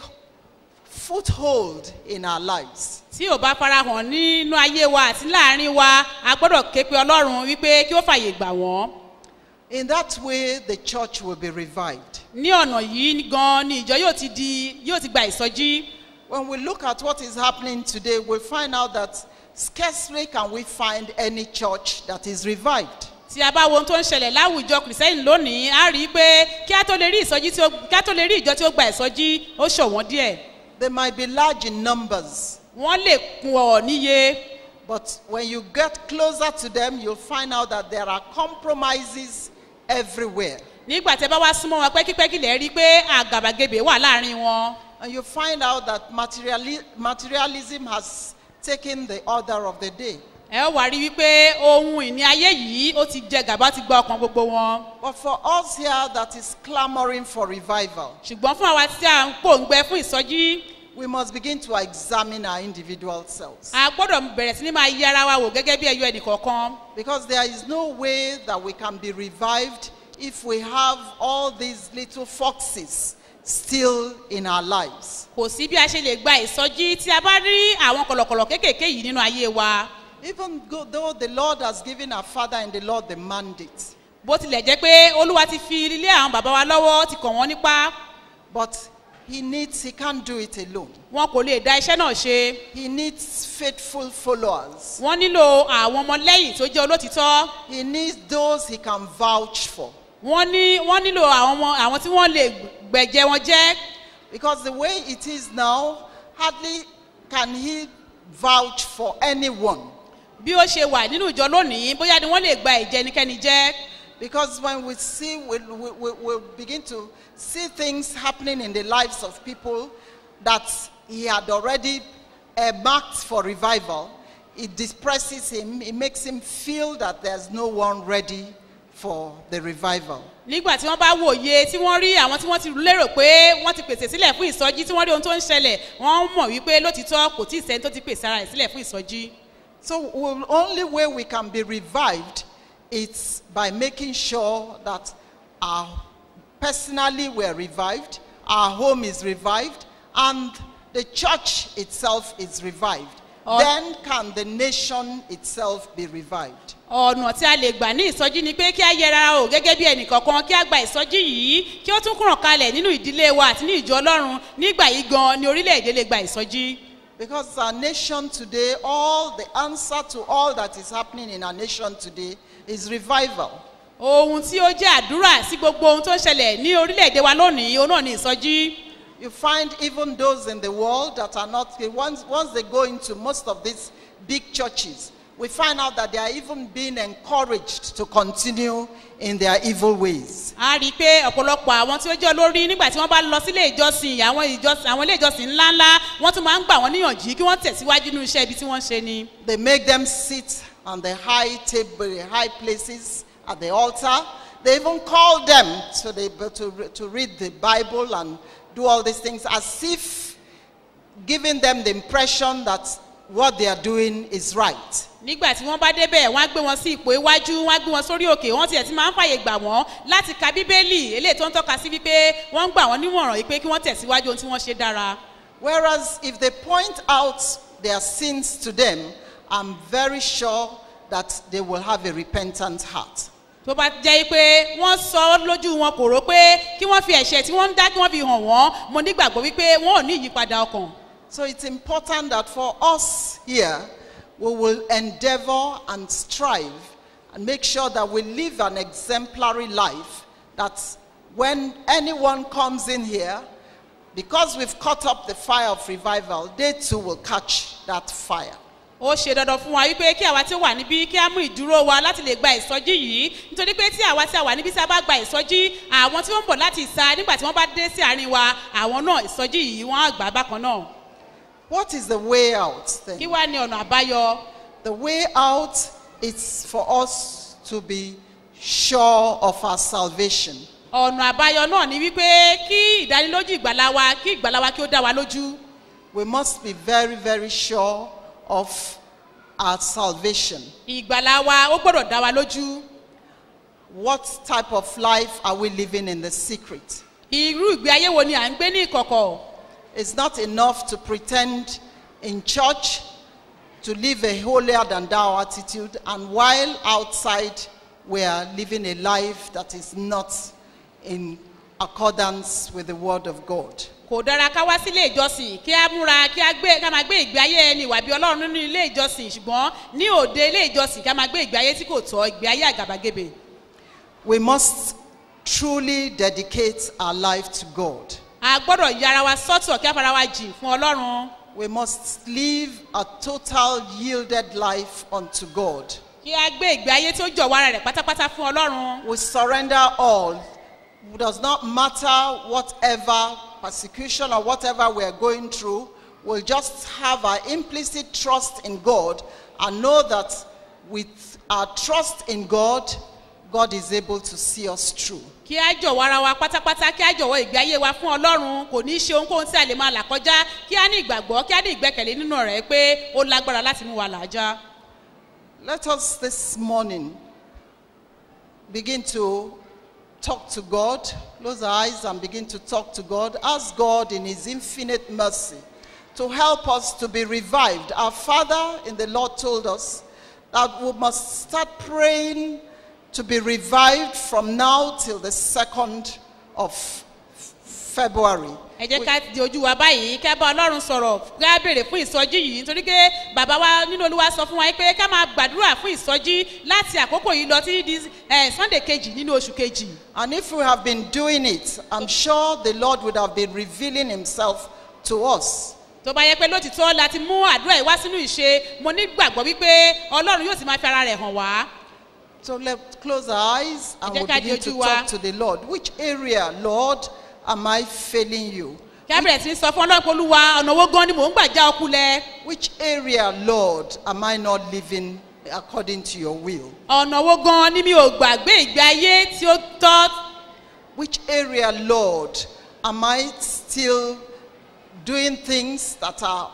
foothold in our lives. tí ò bá fara hàn nínú ayé wa àti láàrin wa a gbọ́dọ̀ ké pe ọlọ́run wípé kí ó fàyè gbà wọ́n. In that way, the church will be revived. ní ọ̀nà yìí gan ni ìjọ yóò ti di yóò ti gba ìsọjí. When we look at what is happening today, we'll find out that scarcely can we find any church that is revived. tí a bá wo ohun tó ń ṣẹlẹ̀ láwùjọ kìrìsẹ́yìn lónìí a rí i pé kí a tó lè rí ìsọjí tí ó kí a tó lè rí ìjọ tí ó gba ìsọjí ó ṣọ̀wọ́n díẹ̀. They might be large in numbers, wọ́n lè pọ̀ níye but when you get closer to them, you'll find out that there are compromises everywhere. nígbà tí ẹ bá wá súnmọ́ wọn pẹ́kípẹ́kí lè rí i pé àgàbàgebè wà láàrin wọn. And you find out that materiali- materialism has taken the order of the day. ẹ ó wá rí wípé ohun ìní ayé yìí ó ti jẹ gàba ó ti gba ọkàn gbogbo wọn. But for us here that is clamoring for revival, ṣùgbọ́n fún àwa tí a ń pòǹgbẹ fún ìsọjí we must begin to examine our individual selves. a gbọ́dọ̀ bẹ̀rẹ̀ sí ní máa yí ara wa wò gẹ́gẹ́ bí ẹyọ ẹnìkọ̀ọ̀kan. Because there is no way that we can be revived if we have all these little foxes still in our lives. kò sí bí a ṣe lè gba ìsọjí tí a bá rí àwọn kọ̀lọ̀kọ̀lọ̀ kéékèèké yìí nínú ayé wa Even go- though the Lord has given our Father in the Lord the mandate, bó tilẹ̀ jẹ́ pé olúwa ti fi ilé àwọn bàbá wa lọ́wọ́ ti kàn wọ́n nípa but He needs, He can't do it alone. wọn kò lè dá iṣẹ́ náà ṣe He needs faithful followers. wọ́n nílò àwọn ọmọlẹ́yìn tó jẹ́ olótìtọ́ He needs those He can vouch for. wọ́n ní wọ́n nílò àwọn ọmọ àwọn tí wọ́n lè gbẹ̀jẹ̀ wọn jẹ́ Because the way it is now, hardly can He vouch for anyone. bí ó ṣe wà nínú ìjọ lónìí bóyá ni wọ́n lè gba ìjẹ ẹnikẹ́ni jẹ́ Because when we see, we, we, we, we begin to see things happening in the lives of people that he had already uh, marked for revival, it depresses him, it makes him feel that there's no one ready for the revival. nígbà tí wọ́n bá wòye tí wọ́n rí àwọn tí wọ́n ti lérò pé wọ́n ti pèsè sílẹ̀ fún ìsọjí tí wọ́n rí ohun tó ń ṣẹlẹ̀ wọ́n mọ̀ wípé lótìtọ́ kò tí ì sẹ́ni tó ti pèsè ara rẹ̀ sílẹ̀ fún ìsọjí. So, the only way we can be revived is by making sure that our personally we're revived, our home is revived, and the church itself is revived. Oh. Then can the nation itself be revived. ọ̀nà tí a lè gbà ní ìsọjí ni pé kí a yẹra o gẹ́gẹ́ bí ẹnìkọ̀ọ̀kan kí a gba ìsọjí yìí kí ó tún kúràn kalẹ̀ nínú ìdílé wa àti ní ìjọ ọlọ́run nígbà yìí gan ni orílẹ̀-èdè lè gba ìsọjí. Because our nation today, all the answer to all that is happening in our nation today is revival. ohun tí ó jẹ́ àdúrà sí gbogbo ohun tó ń ṣẹlẹ̀ ní orílẹ̀-èdè wa lónìí òun náà ni ìsọjí. You find even those in the world that are not, once, once they go into most of these big churches, we find out that they are even being encouraged to continue in their evil ways. a rí i pé ọ̀pọ̀lọpọ̀ àwọn tí ó jẹ́ olórí nígbà tí wọ́n bá lọ sílé ìjọsìn àwọn ìjọsìn àwọn ilé ìjọsìn ńláńlá wọ́n tún máa ń gbà wọ́n níyànjú kí wọ́n tẹ̀síwájú nínú iṣẹ́ ibi tí wọ́n ń ṣe ni. They make them sit on the high table, the high places at the altar. They even call them to, the, to, re- to read the Bible and do all these things as if giving them the impression that what they are doing is right. nígbà tí wọ́n bá débẹ̀ wọ́n á gbé wọn sí ipò iwájú wọ́n á gbé wọn sórí òkè wọ́n tiẹ̀ ti máa ń fàyè gbà wọ́n láti ka bíbélì eléyìí tó ń tọ́ka sí wípé wọ́n ń gbà wọ́n nímọ̀ràn yìí pé kí wọ́n tẹ̀síwájú ohun tí wọ́n ṣe dára. Whereas if they point out their sins to them, I'm very sure that they will have a repentant heart. tó bá jẹ́ pé wọ́n sọ ọ́ lójú wọn kò rò pé kí wọ́n fi ẹ̀ṣẹ̀ tí wọ́n ń dá kí wọ́n fi hàn wọ́n mo nígbàgbọ́ wípé wọ́n ò ní ìyípadà ọkàn. So it's important that for us here, we will endeavor and strive and make sure that we live an exemplary life. That when anyone comes in here, because we've caught up the fire of revival, they too will catch that fire. ó ṣe dandan fún wa wípé kí àwa tí ó wà níbí kí á mú ìdúró wa láti lè gba ìsọjí yìí nítorí pé tí àwa tí a wà níbí tí a bá gba ìsọjí àwọn tí wọ́n ń bọ̀ láti ìsa nígbà tí wọ́n bá dé sí àárín wa àwọn náà ìsọjí yìí wọ́n á gbà á bákan náà. What is the way out kí then? wá ní ọ̀nà àbáyọ The way out is for us to be sure of our salvation. ọ̀nà àbáyọ náà ni wípé kí ìdánilójú ìgbàlá wa kí ìgbàlá wa kí ó dá wa lójú We must be very, very sure of our salvation. ìgbàlá wa ó gbọ́dọ̀ dá wa lójú What type of life are we living in the secret? irú ìgbé ayé wo ni à ń gbé ní ìkọ̀kọ̀ It's not enough to pretend in church to live a holier than thou attitude, and while outside we are living a life that is not in accordance with the word of God. kò dára ká wá sílé ìjọsìn kí á múra kí á gbé ká máa gbé ìgbé ayé ẹni ìwà bí ọlọ́run nínú ilé ìjọsìn ṣùgbọ́n ní òde ilé ìjọsìn ká máa gbé ìgbé ayé tí kò tọ́ ìgbé ayé àgàbàgebè We must truly dedicate our life to God. a gbọ́dọ̀ yára wa sọ́tọ̀ kí á fara wa jìn fún ọlọ́run We must live a total yielded life unto God. kí á gbé ìgbé ayé tí ó jọ̀wọ́ ara rẹ̀ pátápátá fún ọlọ́run We surrender all. It does not matter whatever persecution or whatever we're going through. We'll just have our implicit trust in God and know that with our trust in God, God is able to see us through. kí á jọ̀wọ́ ara wa pátápátá kí á jọ̀wọ́ ìgbé ayé wa fún ọlọ́run kò ní í ṣe ohunkóhun tí a lè máa là kọjá kí á ní ìgbàgbọ́ kí á ní ìgbẹ́kẹ̀lé nínú rẹ̀ pé ó lágbára láti mú wa làájá. Let us this morning begin to talk to God. Close our eyes and begin to talk to God. Ask God in His infinite mercy to help us to be revived. Our Father in the Lord told us that we must start praying to be revived from now till the 2nd of February. ẹ jẹ́ ká di ojú wa báyìí ká bá ọlọ́run sọ̀rọ̀ ká béèrè fún ìsọjí yìí nítorí pé bàbá wa nínú olúwa sọ fún wa pé ká máa gbàdúrà fún ìsọjí láti àkókò yìí lọ sí di eh, sunday kejì nínú oṣù kejì. And if we have been doing it, I'm sure the Lord would have been revealing Himself to us. tó bá yẹ pé lótìtọ́ la ti mú àdúrà yìí wá sínú ìṣe mo nígbàgbọ́ wípé ọlọ́run yóò sì máa fi ara rẹ̀ hàn wá. So let's close our eyes and Ẹ jẹ́ we'll ká di begin to ojú wa. talk to the Lord. Which area, Lord, am I failing you? kí á bẹ̀rẹ̀ sí í sọ fún ọlọ́run pé olúwa ọ̀nà owó gan ni mò ń gbà já ọkú lẹ. Which area, Lord, am I not living according to your will? ọ̀nà owó gan ni mi ò gbàgbé ìgbé ayé tí ó tọ́. Which area, Lord, am I still doing things that are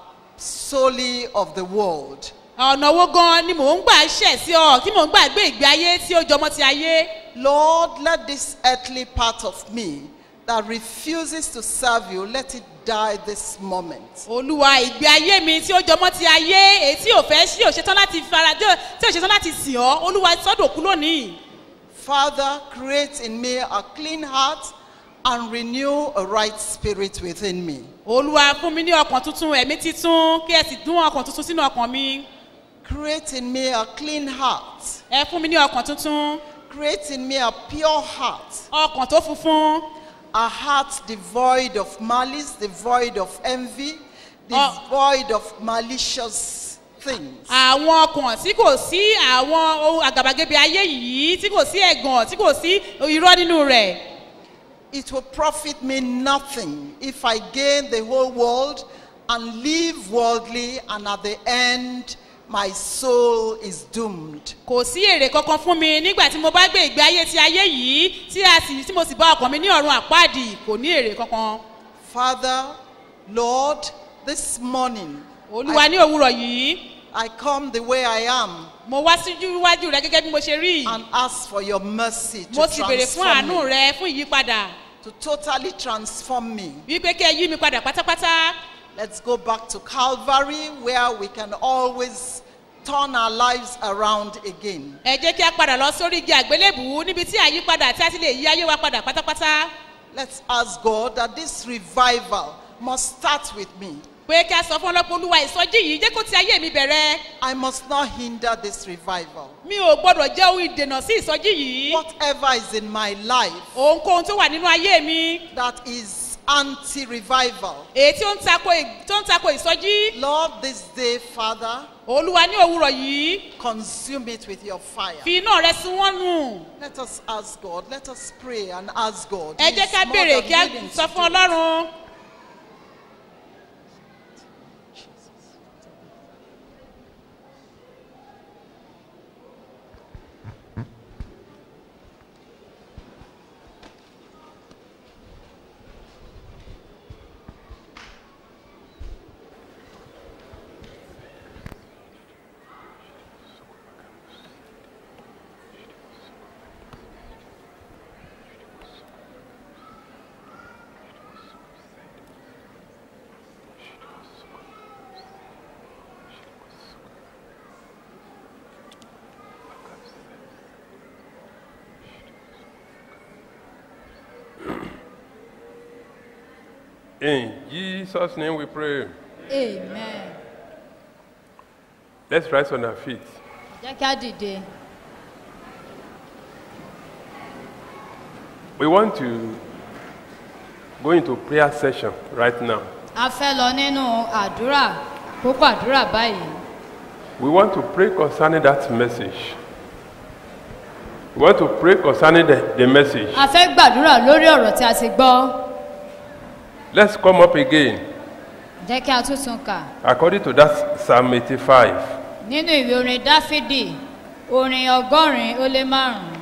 solely of the world? ọ̀nà owó gan ni mò ń gbà ṣẹ̀ sí ọ tí mò ń gbà gbé ìgbé ayé tí ó jọmọ́ ti ayé. Lord, let this earthly part of me that refuses to serve you, let it die this moment. olúwa ìgbé ayé mi tí ó jọmọ́ ti ayé èyí tí ò fẹ́ sí ò ṣetán láti fara tí ò tí ò ṣetán láti sìn ọ́ olúwa sọ́dọ̀ kú lónìí. Father, create in me a clean heart and renew a right spirit within me. olúwa fún mi ní ọkàn tuntun ẹ̀mí titun kí ẹ sì dún ọkàn tuntun sínú ọkàn mi. Create in me a clean heart. ẹ fún mi ní ọkàn tuntun Create in me a pure heart. ọkàn tó funfun A heart devoid of malice, devoid of envy, Oh. devoid of malicious things. àwọn ọkàn tí kò sí àwọn ohun àgàbàgebè ayé yìí tí kò sí ẹ̀gàn tí kò sí irọ́ nínú rẹ̀. It will profit me nothing if I gain the whole world and live worldly, and at the end, my soul is doomed. kò sí èrè kankan fún mi nígbà tí mo bá gbé ìgbé ayé ti ayé yìí tí a sì tí mo sì bá ọkàn mi ní ọ̀run àpáàdì kò ní èrè kankan. Father, Lord, this morning, olúwa I, ní òwúrọ̀ yìí I come the way I am mo wá síjú iwájú rẹ gẹ́gẹ́ bí mo ṣe rí and ask for your mercy to mo sì béèrè fún transform àánú me, rẹ fún ìyípadà to totally transform me. wípé kí ẹ yí mi padà pátápátá Let's go back to Calvary where we can always turn our lives around again. ẹ jẹ́ kí a padà lọ sórí igi àgbélébùú níbi tí àyípadà tí a ti lè yí ayé wa padà pátápátá Let's ask God that this revival must start with me. pé kí a sọ fún ọlọ́pàá olúwa ìsọjí yìí jẹ́ kó ti ayé mi bẹ̀rẹ̀ I must not hinder this revival. mi ò gbọ́dọ̀ jẹ́ ohun ìdènà sí ìsọjí yìí Whatever is in my life ohunkóhun tó wà nínú ayé mi that is anti revival, èyí tí ó ń tako ì- tó ń tako ìsọjí Lord, this day, Father, olúwa ní òwúrọ̀ yìí consume it with your fire. fi iná rẹ sun wọ́n nù Let us ask God. Let us pray and ask God. ẹ He jẹ́ is ká more béèrè than kí a willing to sọ do fún it. ọlọ́run In Jesus' name we pray. amen Let's rise on our feet. jẹ́ kí á dìde We want to go into prayer session right now. a fẹ́ lọ nínú àdúrà kókó àdúrà báyìí We want to pray concerning that message. We want to pray concerning the, the message. a fẹ́ gbàdúrà lórí ọ̀rọ̀ tí a ti gbọ́ Let's come up again jẹ́ kí a tún tún kà according to that Psalm 85. nínú ìwé orin dáfídì orin ọgọ́rin ó lé márùn-ún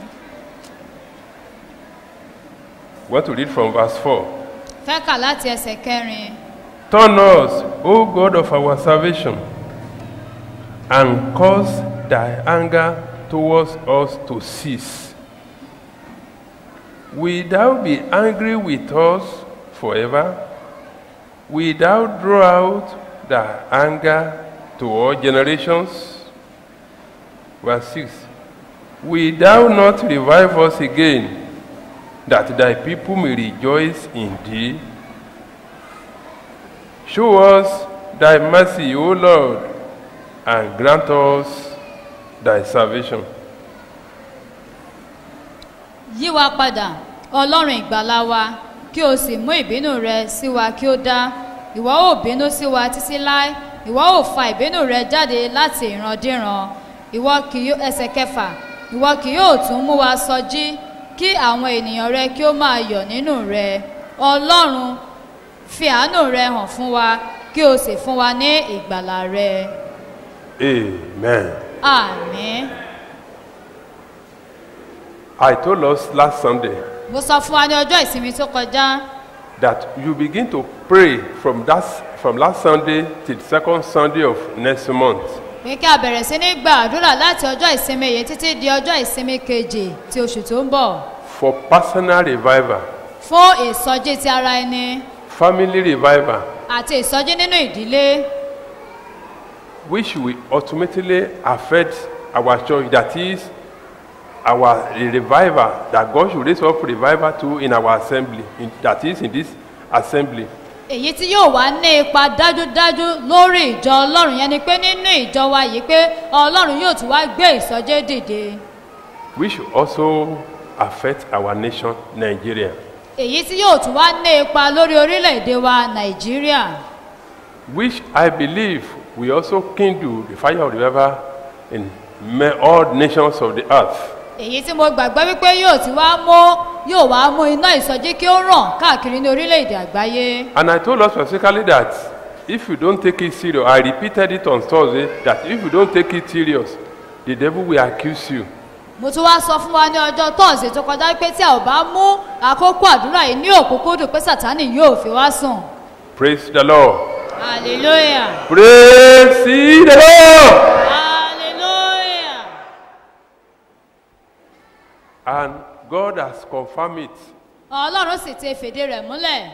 We want to read from verse 4. fẹ́ kà láti ẹsẹ̀ kẹrin Turn us, O God of our salvation, and cause thy anger towards us to cease. Will thou be angry with us forever? Will thou draw out thy anger to all generations? Verse 6 Will thou not revive us again, that thy people may rejoice in thee? Show us thy mercy, O Lord, and grant us thy salvation. yí wa padà ọlọ́run ìgbàlá wa kí o sì mú ìbínú rẹ sí wa kí ó dá ìwọ ò bínú sí wa títí láé ìwọ ò fa ìbínú rẹ jáde láti ìrandíran ìwọ kì yóò ẹsẹ̀ kẹfà ìwọ kì yóò tún mú wa sọjí kí àwọn ènìyàn rẹ kí ó máa yọ̀ nínú rẹ ọlọ́run fi àánú rẹ hàn fún wa kí o sì fún wa ní ìgbàlà rẹ Amen. àmín I told us last Sunday mo sọ fún wa ní ọjọ́ ìsinmi tó kọjá that you begin to pray from that from last Sunday till second Sunday of next month. pé kí a bẹ̀rẹ̀ sí ní gbàdúrà láti ọjọ́ ìsinmi yìí títí di ọjọ́ ìsinmi kejì ti oṣù tó ń bọ̀ for personal revival, fún ìsọjí ti ara ẹni family revival, àti ìsọjí nínú ìdílé which will ultimately affect our church. That is our revival that God should raise up revival to in our assembly. In, that is in this assembly. èyí tí yóò wá ní ipa dájúdájú lórí ìjọ ọlọ́run yẹn ni pé nínú ìjọ wa yìí pé ọlọ́run yóò tún wá gbé ìsọjí dìde which also affect our nation, Nigeria. èyí tí yóò tún wá ní ipa lórí orílẹ̀-èdè wa nàìjíríà Which I believe will also kindle the fire of revival in ma- all nations of the earth. èyí tí mo gbàgbọ́ wípé yóò ti wá mú yóò wá mú iná ìsọjí kí ó ràn káàkiri ní orílẹ̀-èdè àgbáyé And I told us specifically that if you don't take it serious, I repeated it on Thursday, that if you don't take it serious, the devil will accuse you. mo tún wá sọ fún wa ní ọjọ́ tọ́ọ̀sì tó kọjá pé tí a ò bá mú àkókò àdúrà yìí ní òkúkúdùn pé sátánì yóò fi wá sùn Praise the Lord. hallelujah Praise ye the Lord. hallelujah And God has confirmed it. ọlọ́run sì ti fèdè rẹ̀ múlẹ̀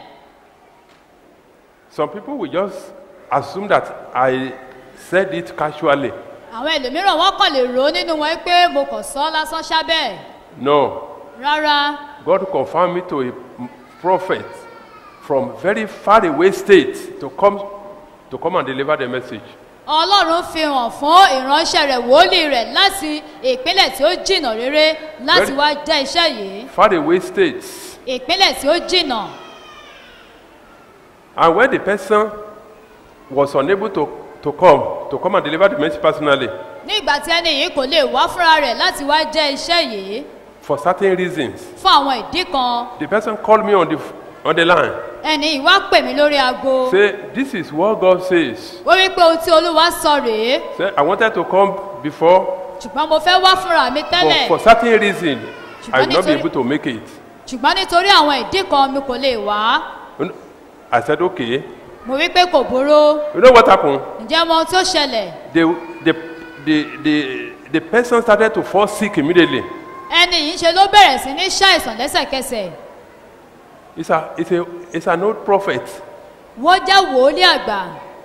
Some people will just assume that I said it casually. àwọn ẹlòmíràn wọ́n kàn lè rò ó nínú wọn pé mo kàn sọ ọ́ lásán sábẹ́ No. rárá God confirmed me to a prophet from very far away state to come to come and deliver the message. ọlọ́run fi hàn fún ìránṣẹ́ rẹ̀ wòlíì rẹ̀ láti ìpínlẹ̀ tí ó jìnnà rere láti Very- wá jẹ́ iṣẹ́ yìí Far away states. ìpínlẹ̀ tí ó jìnnà And when the person was unable to, to come, to come and deliver the message personally, ní ìgbà tí ẹni yìí kò lè wá fúnra rẹ̀ láti wá jẹ́ iṣẹ́ yìí for certain reasons, fún àwọn ìdí kan the person called me on the, f- on the line. ẹni yìí wá pè mí lórí aago Say, this is what God says. ó rí pé ohun tí olúwa sọ rèé Say, I wanted to come before, ṣùgbọ́n mo fẹ́ wá fúnra mi but tẹ́lẹ̀ for certain reason, I will not be nítorí- able to make it. ṣùgbọ́n nítorí àwọn ìdí kan mi kò lè wá I said, okay. mo rí pé kò burú You know what happened? ǹjẹ́ mo ohun tí ó ṣẹlẹ̀ The, the, the, the, the person started to fall sick immediately. ẹni yìí ṣe ló bẹ̀rẹ̀ sí ní ṣàìsàn lẹ́sẹ̀kẹsẹ̀ It's, a, it's, a, it's an old prophet. wọ́n jẹ́ wòólì àgbà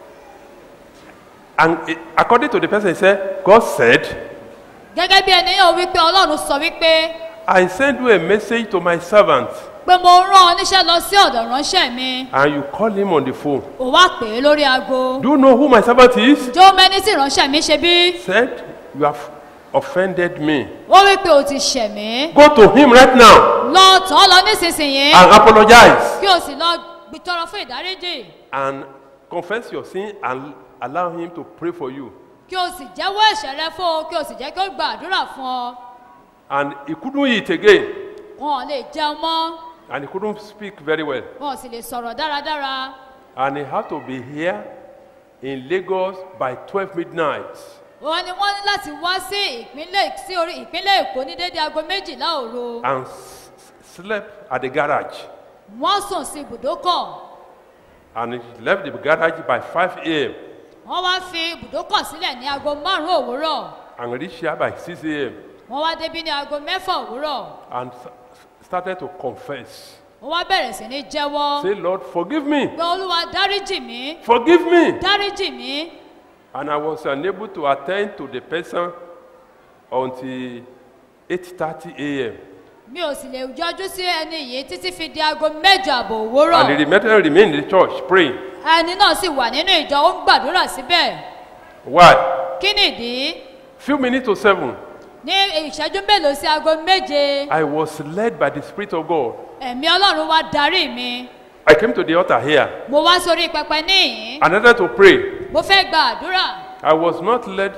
And it, according to the person, he said, God said, gẹ́gẹ́ bí ẹni yóò wí pé ọlọ́run sọ wípé I send you a message to my servant, pé mo rán ọ níṣẹ́ lọ sí ọ̀dọ̀ ránṣẹ́ mi and you call him on the phone. ò wá pè é lórí aago Do you know who my servant is? jó mẹ́ni tí ránṣẹ́ mi ṣe bí Said, You have offended me. ó wí pé o ti ṣẹ̀ mí Go to him right now lọ tàn án lọ nísinsìnyí and apologize kí o sì lọ gbìtọrọ fún ìdáríjì and confess your sin and allow him to pray for you. kí o sì jẹ́wọ́ ẹ̀ṣẹ̀ rẹ fún o kí o sì jẹ́ kí o gba àdúrà fún ọ And he couldn't eat again, wọn ò lè jẹun mọ́ and he couldn't speak very well. wọn ò sì lè sọ̀rọ̀ dáradára And he had to be here in Lagos by 12 midnight. wọn ni wọ́n ní láti wá sí ìpínlẹ̀ sí orí ìpínlẹ̀ èkó ní dédé aago méjìlá òru and s- slept at the garage. wọ́n sùn sí ibùdókọ̀ And he left the garage by 5 a.m. wọ́n wá fi ibùdókọ̀ sílẹ̀ ní aago márùn-ún òwúrọ̀ and reached here by 6 a.m. wọ́n wá débí ní aago mẹ́fà òwúrọ̀ and s- started to confess. ó wá bẹ̀rẹ̀ sí ní jẹ́wọ́ Say, Lord, forgive me. pé olúwa dáríjì mí Forgive me. dáríjì mí And I was unable to attend to the person until 8:30 a.m. mi ò sì lè yọjú sí ẹni yìí títí fi di aago mẹ́jọ àbọ̀ òwúrọ̀ And the remainder remained in the church praying. ẹni náà sì wà nínú ìjọ ó ń gbàdúrà síbẹ̀ Why? kí nìdí Few minutes to seven, ní ìṣẹ́jú mélòó sí aago méje I was led by the Spirit of God. ẹ̀mí ọlọ́run wá darí mi I came to the altar here mo wá sórí pẹpẹ níyìn and started to pray. mo fẹ́ gba àdúrà I was not led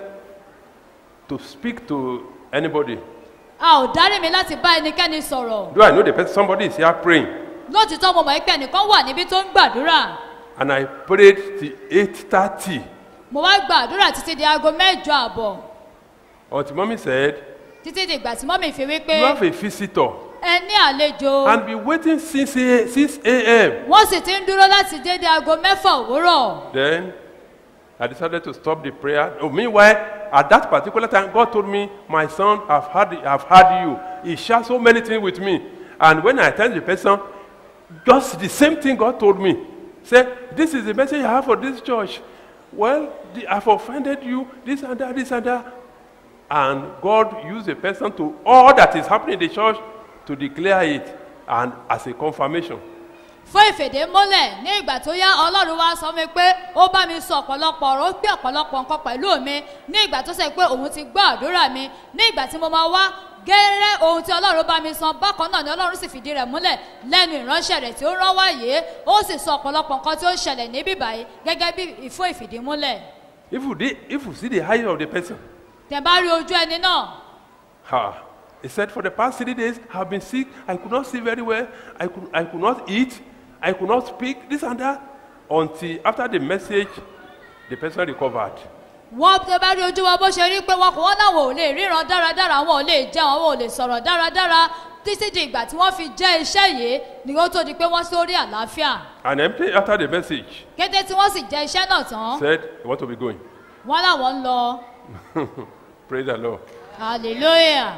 to speak to anybody. a ò darí mi láti bá ẹnikẹ́ni sọ̀rọ̀ Though I know the person, somebody is here praying. lótìtọ́ mo mọ̀ pé ẹnìkan wà níbi tó ń gbàdúrà And I prayed till 8.30 mo wá gba àdúrà títí di aago mẹ́jọ àbọ̀ until mommy said, títí di ìgbà tí mọ́mì fi wí pé you have a visitor ẹ ní àlejò and be waiting since a- 6 a.m. wọ́n sì ti ń dúró láti dédé aago mẹ́fà òwúrọ̀ Then I decided to stop the prayer. Oh, meanwhile, at that particular time, God told me, My son, I've heard, I've heard you. He shared so many things with me. And when I attend the person, just the same thing God told me. Say, This is the message I have for this church. Well, the, I've offended you, this and that, this and that. And God used a person to all that is happening in the church to declare it and as a confirmation. fún ìfèdè mọ́lẹ̀ ní ìgbà tó yá ọlọ́run wá sọ mi pé ó bá mi sọ ọ̀pọ̀lọpọ̀ ọ̀rọ̀ ó gbé ọ̀pọ̀lọpọ̀ nǹkan pẹ̀lú mi ní ìgbà tó sẹ́ pé òun ti gbọ́ àdúrà mi ní ìgbà tí mo máa wá gẹ́rẹ́ ohun tí ọlọ́run bá mi san bákan náà ni ọlọ́run sì fìdí rẹ̀ múlẹ̀ lẹ́nu ìránṣẹ́ rẹ̀ tí ó rán wáyé ó sì sọ ọ̀pọ̀lọpọ̀ nǹkan tí ó ṣẹlẹ̀ níbí báyìí gẹ́gẹ́ bí ìfún ìfìdí múlẹ̀ If you, did, if you see the height of the person, tẹ̀ bá rí ojú ẹni náà Ha. He said, For the past three days, I've been sick. I could not see very well. I could, I could not eat. I could not speak. This and that. Until after the message, the person recovered. wọ́n tẹ bá rí ojú wa bó ṣe rí pé wọn kò wọ́n láwọn ò lè ríran dáradára àwọn ò lè jẹun àwọn ò lè sọ̀rọ̀ dáradára títí di ìgbà tí wọ́n fi jẹ́ iṣẹ́ yìí ni ó tó di pé wọ́n sórí àlàáfíà And empty after the message, kété tí wọ́n sì jẹ́ iṣẹ́ náà tán said, You want to be going? wọ́n láwọn ń lọ Praise the Lord. hallelujah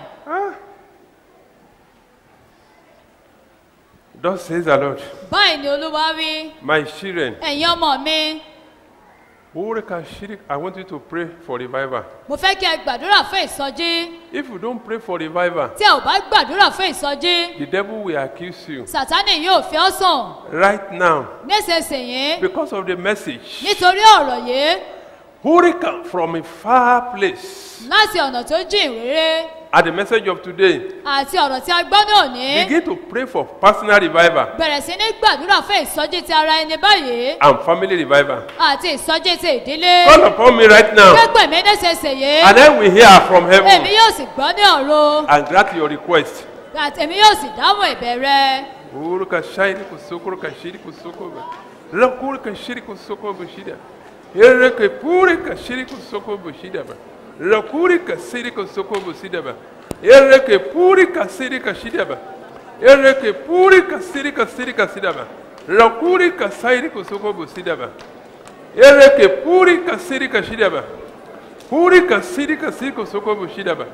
Thus says the Lord, báyìí ni olúwa wí My children, ẹ̀yin ọmọ mi Ureka Shirik, I want you to pray for revival. mo fẹ́ kí ẹ gbàdúrà fún ìsọjí If you don't pray for revival, tí ẹ ò bá gbàdúrà fún ìsọjí the devil will accuse you sátánì yóò fi ọ́ sùn right now nísinsìnyí because of the message. nítorí ọ̀rọ̀ yìí Ureka from a far place. láti ọ̀nà tó jìn réré At the message of today, àti ọ̀rọ̀ tí a gbọ́ ní òní begin to pray for personal revival bẹ̀rẹ̀ sí ní gbàdúrà fún ìsọjí ti ara ẹni báyìí and family revival. àti ìsọjí ti ìdílé Call upon me right now, pẹ́pẹ́ mi nísinsìnyí and then we hear from èmi heaven yóò sì gbọ́ ní ọ̀run and grant your request. àti èmi yóò sì dáhùn ìbẹ̀rẹ̀ Uruka shairi kusoko ruka shiri kusoko ba. Rakuri ka shiri kusoko bushida. Yere ka puri ka shiri kusoko bushida ba. Rakuri ka shiri kusoko bushida ba. Yere ka puri ka shiri ka shida ba. Yere ka puri ka shiri ka shiri ka shida ba. Rakuri ka shiri kusoko bushida ba. Yere ka puri ka shiri ka shida ba. Puri ka shiri ka shiri kusoko bushida ba.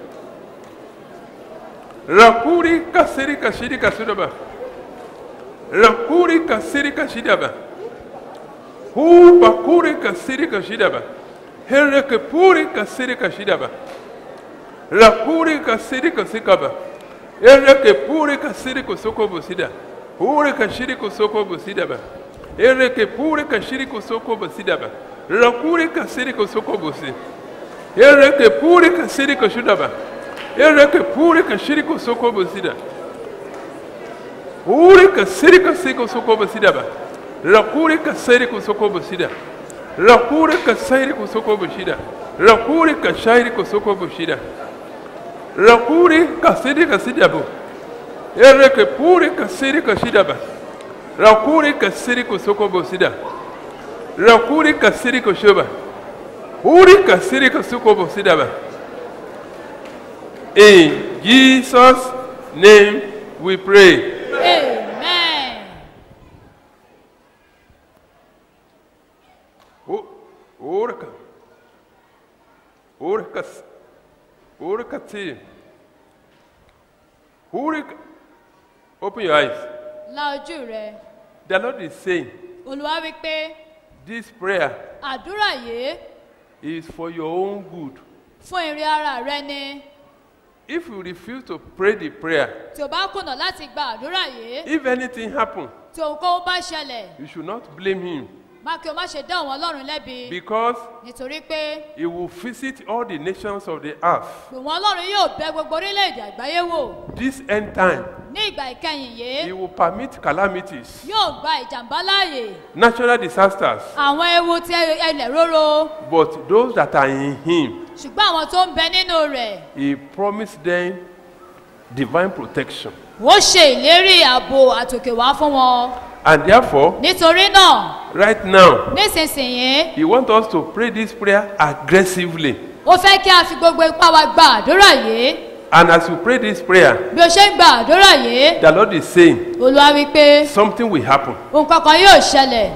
Rakuri ka shiri ka shiri ka shida ba. Rakuri kasiri kashidaba. Hu bakuri kasiri kashidaba. Hereke puri kasiri kashidaba. Rakuri kasiri kasikaba. Hereke puri kasiri kusoko busida. Puri kashiri kusoko busidaba. Hereke puri kashiri kusoko busidaba. Rakuri kasiri kusoko busi. Hereke puri kasiri kashidaba. Hereke puri kashiri kusoko busida. Urika sirika siko sokoba sidaba. Rakurika sirika sokoba sida. Rakurika sirika sokoba sida. Rakurika sirika sokoba sida. Rakurika sirika sidaba. Ereke purika sirika sidaba. Rakurika sirika sokoba sida. Rakurika sirika shoba. Urika sirika sokoba sidaba. In Jesus' name we pray. amen O- Orca. Open your eyes. la ojú rẹ The Lord is saying, olúwa wí pé this prayer àdúrà yìí is for your own good. fún èrè ara rẹ ni If you refuse to pray the prayer, tí o bá kùnà láti gba àdúrà yìí if anything happens, tí ohunkóhun bá ṣẹlẹ̀ you should not blame Him má kí o má ṣe dá òun ọlọ́run lẹ́bi because nítorí pé He will visit all the nations of the earth. òun ọlọ́run yóò bẹ gbogbo orílẹ̀-èdè àgbáyé wò This end time, ní ìgbà ìkẹyìn He yìí will permit calamities, yóò gba ìjàmbá láàyè natural disasters, àwọn ewu ti ẹlẹ̀ róró but those that are in Him, ṣùgbọ́n àwọn tó ń bẹ nínú rẹ̀ He promised them divine protection. ó ṣe ìlérí ààbò àtòkè wá fún wọn And therefore, nítorí náà right now, nísinsìnyí He wants us to pray this prayer aggressively. ó fẹ́ kí a fi gbogbo ipá wa gba àdúrà yìí And as you pray this prayer, bí o ṣe ń gba àdúrà yìí the Lord is saying olúwa wí pé something will happen. ohun kankan yóò ṣẹlẹ̀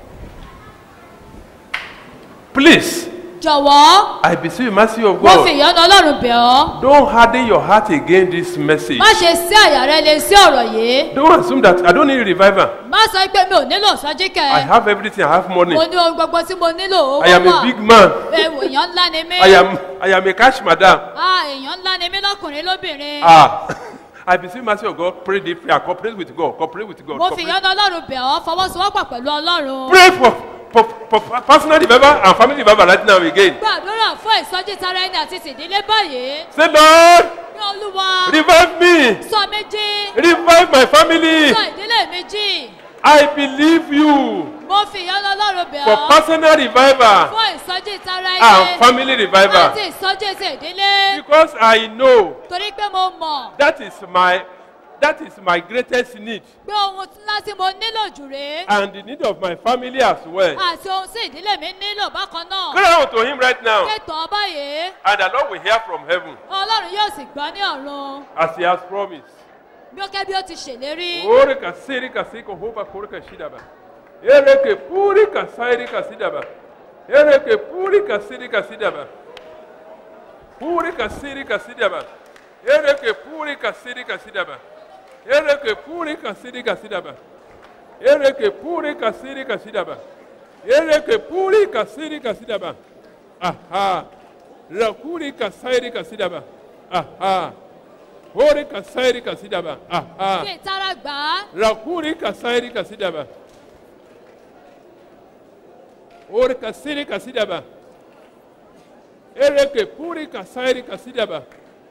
Please, jọ̀wọ́ I beseech you, mercy of mo fi God, ìyọ́nú ọlọ́run bẹ̀ ọ́ don't harden your heart against this message. má ṣe sí àyà rẹ lè sí ọ̀rọ̀ yìí Don't assume that I don't need revival. má sọ pé mi ò nílò sọ́jíkẹ́ I have everything, I have money. mo ní ohun gbogbo tí mo nílò owó I am a wà big man. ewu èèyàn ńlá ni mí I am I am a cash madam. ah èèyàn ńlá ni mí lọ́kùnrin lóbìnrin Ah, I beseech mercy of God, pray this prayer, cooperate with God, cooperate with God. mo fi cooperate. ìyọ́nú ọlọ́run bẹ̀ ọ́ fọwọ́sowọ́pọ̀ pẹ̀lú ọlọ́run Pray for, for, for personal revival and family revival right now again. gbàdúrà fún ìsọjí tara ẹni àti tìdílé báyìí Say, Lord, ní olúwa revive me, sọ mí jí revive my family. sọ ìdílé mi jí I believe you mo fi ìyọ́nú ọlọ́run bẹ̀ for ọ́ personal revival fún ìsọjí tara and ẹni family revival àti ìsọjí ti ìdílé because I know torí pé mo mọ̀ that is my that is my greatest need pé ohun ńlá tí mo nílò jù rèé and the need of my family as well. àti ohun tí ìdílé mi nílò bákan náà Cry out to him right now kéètò báyìí and the Lord will hear from heaven ọlọ́run yóò sì gbọ́ ní ọ̀run as he has promised. bí ó kẹ́ bí ó ti ṣèlérí Ore ka siri ka siko hoba kore ka shidaba. Ere ke puri ka sairi ka sidaba. Ere ke puri ka siri ka sidaba. Puri ka siri ka sidaba. Ere ke puri ka siri ka sidaba. Ere ke puri ka siri ka sidaba. Ere ke puri ka siri ka sidaba. Ere ke puri ka siri ka sidaba. Aha. Rakuri ka sairi ka sidaba. Aha. Ore ka sairi ka sidaba. Aha. kí ìtara gbà á Rakuri kasairi kasidaba. Ore kasiri kasidaba. Ereke puri kasairi kasidaba.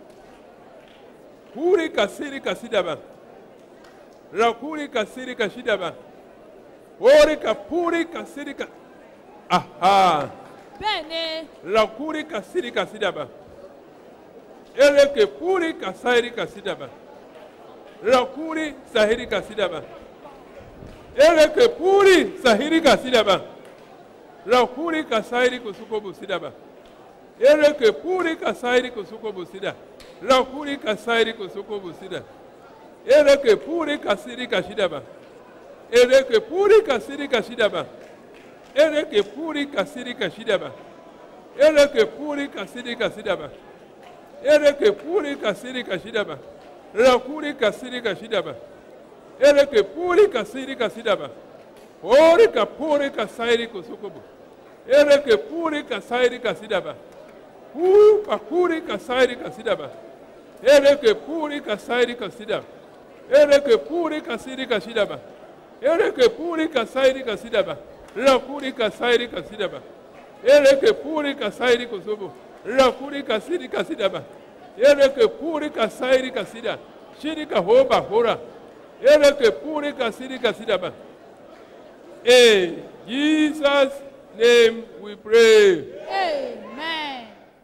Puri kasiri kasidaba. Rakuri kasiri kasidaba. Ore kapuri kasiri ka. Aha. bẹ́ẹ̀ ni Rakuri kasiri kasidaba. Ereke puri kasairi kasidaba. Rakuri sahiri kasidaba. Ereke puri sahiri kasidaba. Rakuri kasairi kusuko busidaba. Ereke puri kasairi kusuko busida. Rakuri kasairi kusuko busida. Ereke puri kasiri kashidaba. Ereke puri kasiri kashidaba. Ereke puri kasiri kashidaba. Ereke puri kasiri kasidaba. Ereke puri kasiri kashidaba. Rakuri kasiri kashidaba. Ereke puri kasiri kasidaba. Ori kapuri kasairi kusukubu. Ereke puri kasairi kasidaba. Hu pakuri kasairi kasidaba. Ereke puri kasairi kasidaba. Ereke puri kasiri kasidaba. Ereke puri kasairi kasidaba. Rakuri kasairi kasidaba. Ereke puri kasairi kusubu. Rakuri kasiri kasidaba. Ereke puri kasairi kasida. Shiri kahoba hora. Ereke puri kasiri kasidaba. In Jesus' name we pray. amen.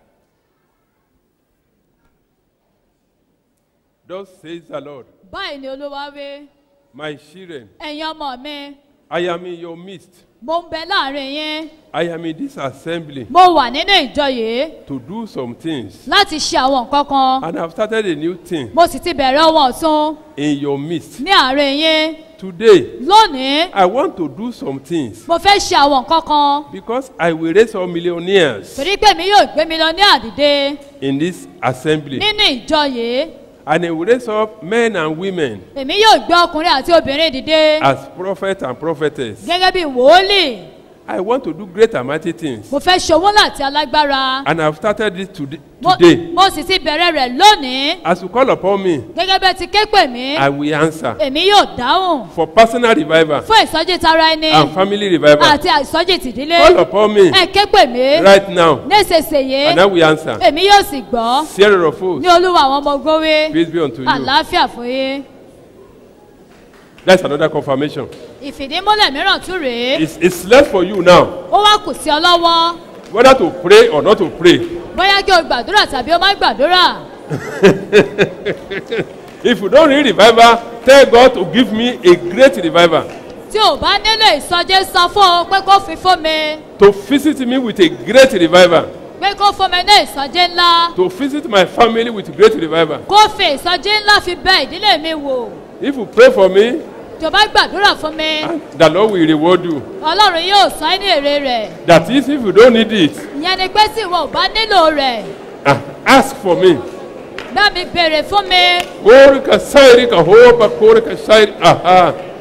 Thus says the Lord, báyìí ni olúwa wí my children, ẹ̀yin ọmọ mi I am in your midst. mo ń bẹ láàrin yín I am in this assembly mo wà nínú ìjọ yìí to do some things. láti ṣe àwọn nǹkan kan And I've started a new thing mo sì ti bẹ̀rẹ̀ ohun ọ̀tún in your midst. ní àárín yín Today, lónìí I want to do some things mo fẹ́ ṣe àwọn nǹkan kan because I will raise some millionaires torí pé mi yóò gbé mi lọ ní àdìde in this assembly. nínú ìjọ yìí And he will raise up men and women èmi yóò gbé ọkùnrin àti obìnrin dìde as prophets and prophetess. gẹ́gẹ́ bí wòólì I want to do great and mighty things. mo fẹ́ ṣòwò láti alágbára And I've started it today. mo today. mo sì ti bẹ̀rẹ̀ rẹ̀ lónìí As you call upon me, gẹ́gẹ́ bẹ́ẹ̀ ti ké pè mí I will answer. èmi yóò dáhùn For personal revival fún ìsọjí tara ẹni and family revival. àti ìsọjí tìdílé Call upon me ẹ ké pè mí right now. nísinsìnyí And I will answer. èmi yóò sì gbọ́ Sierra of hosts. ní olúwa àwọn ọmọ ogun wí Peace be unto you. àlàáfíà fún yín That's another confirmation. ìfìdímúlẹ̀ mìíràn tún rèé It's, it's left for you now ó wá kù sí ọ lọ́wọ́ whether to pray or not to pray. bóyá kí o gbàdúrà tàbí o má gbàdúrà If you don't need revival, tell God to give me a great revival. tí o bá nílò ìsọjí sọ fún ọ pé kó fi fún mi To visit me with a great revival. pé kó fún mi ní ìsọjí ńlá To visit my family with great revival. kó fi ìsọjí ńlá fi bẹ ìdílé mi wò If you pray for me, tí o bá gbàdúrà fún mi the Lord will reward you. ọlọ́run yóò san ẹ́ ní èrè rẹ̀ That is, if you don't need it, ìyẹn ni pé tí ìwọ ò bá nílò rẹ̀ ah, ask for me. bá mi béèrè fún mi Korika sairi ka hopa korika sairi. Aha.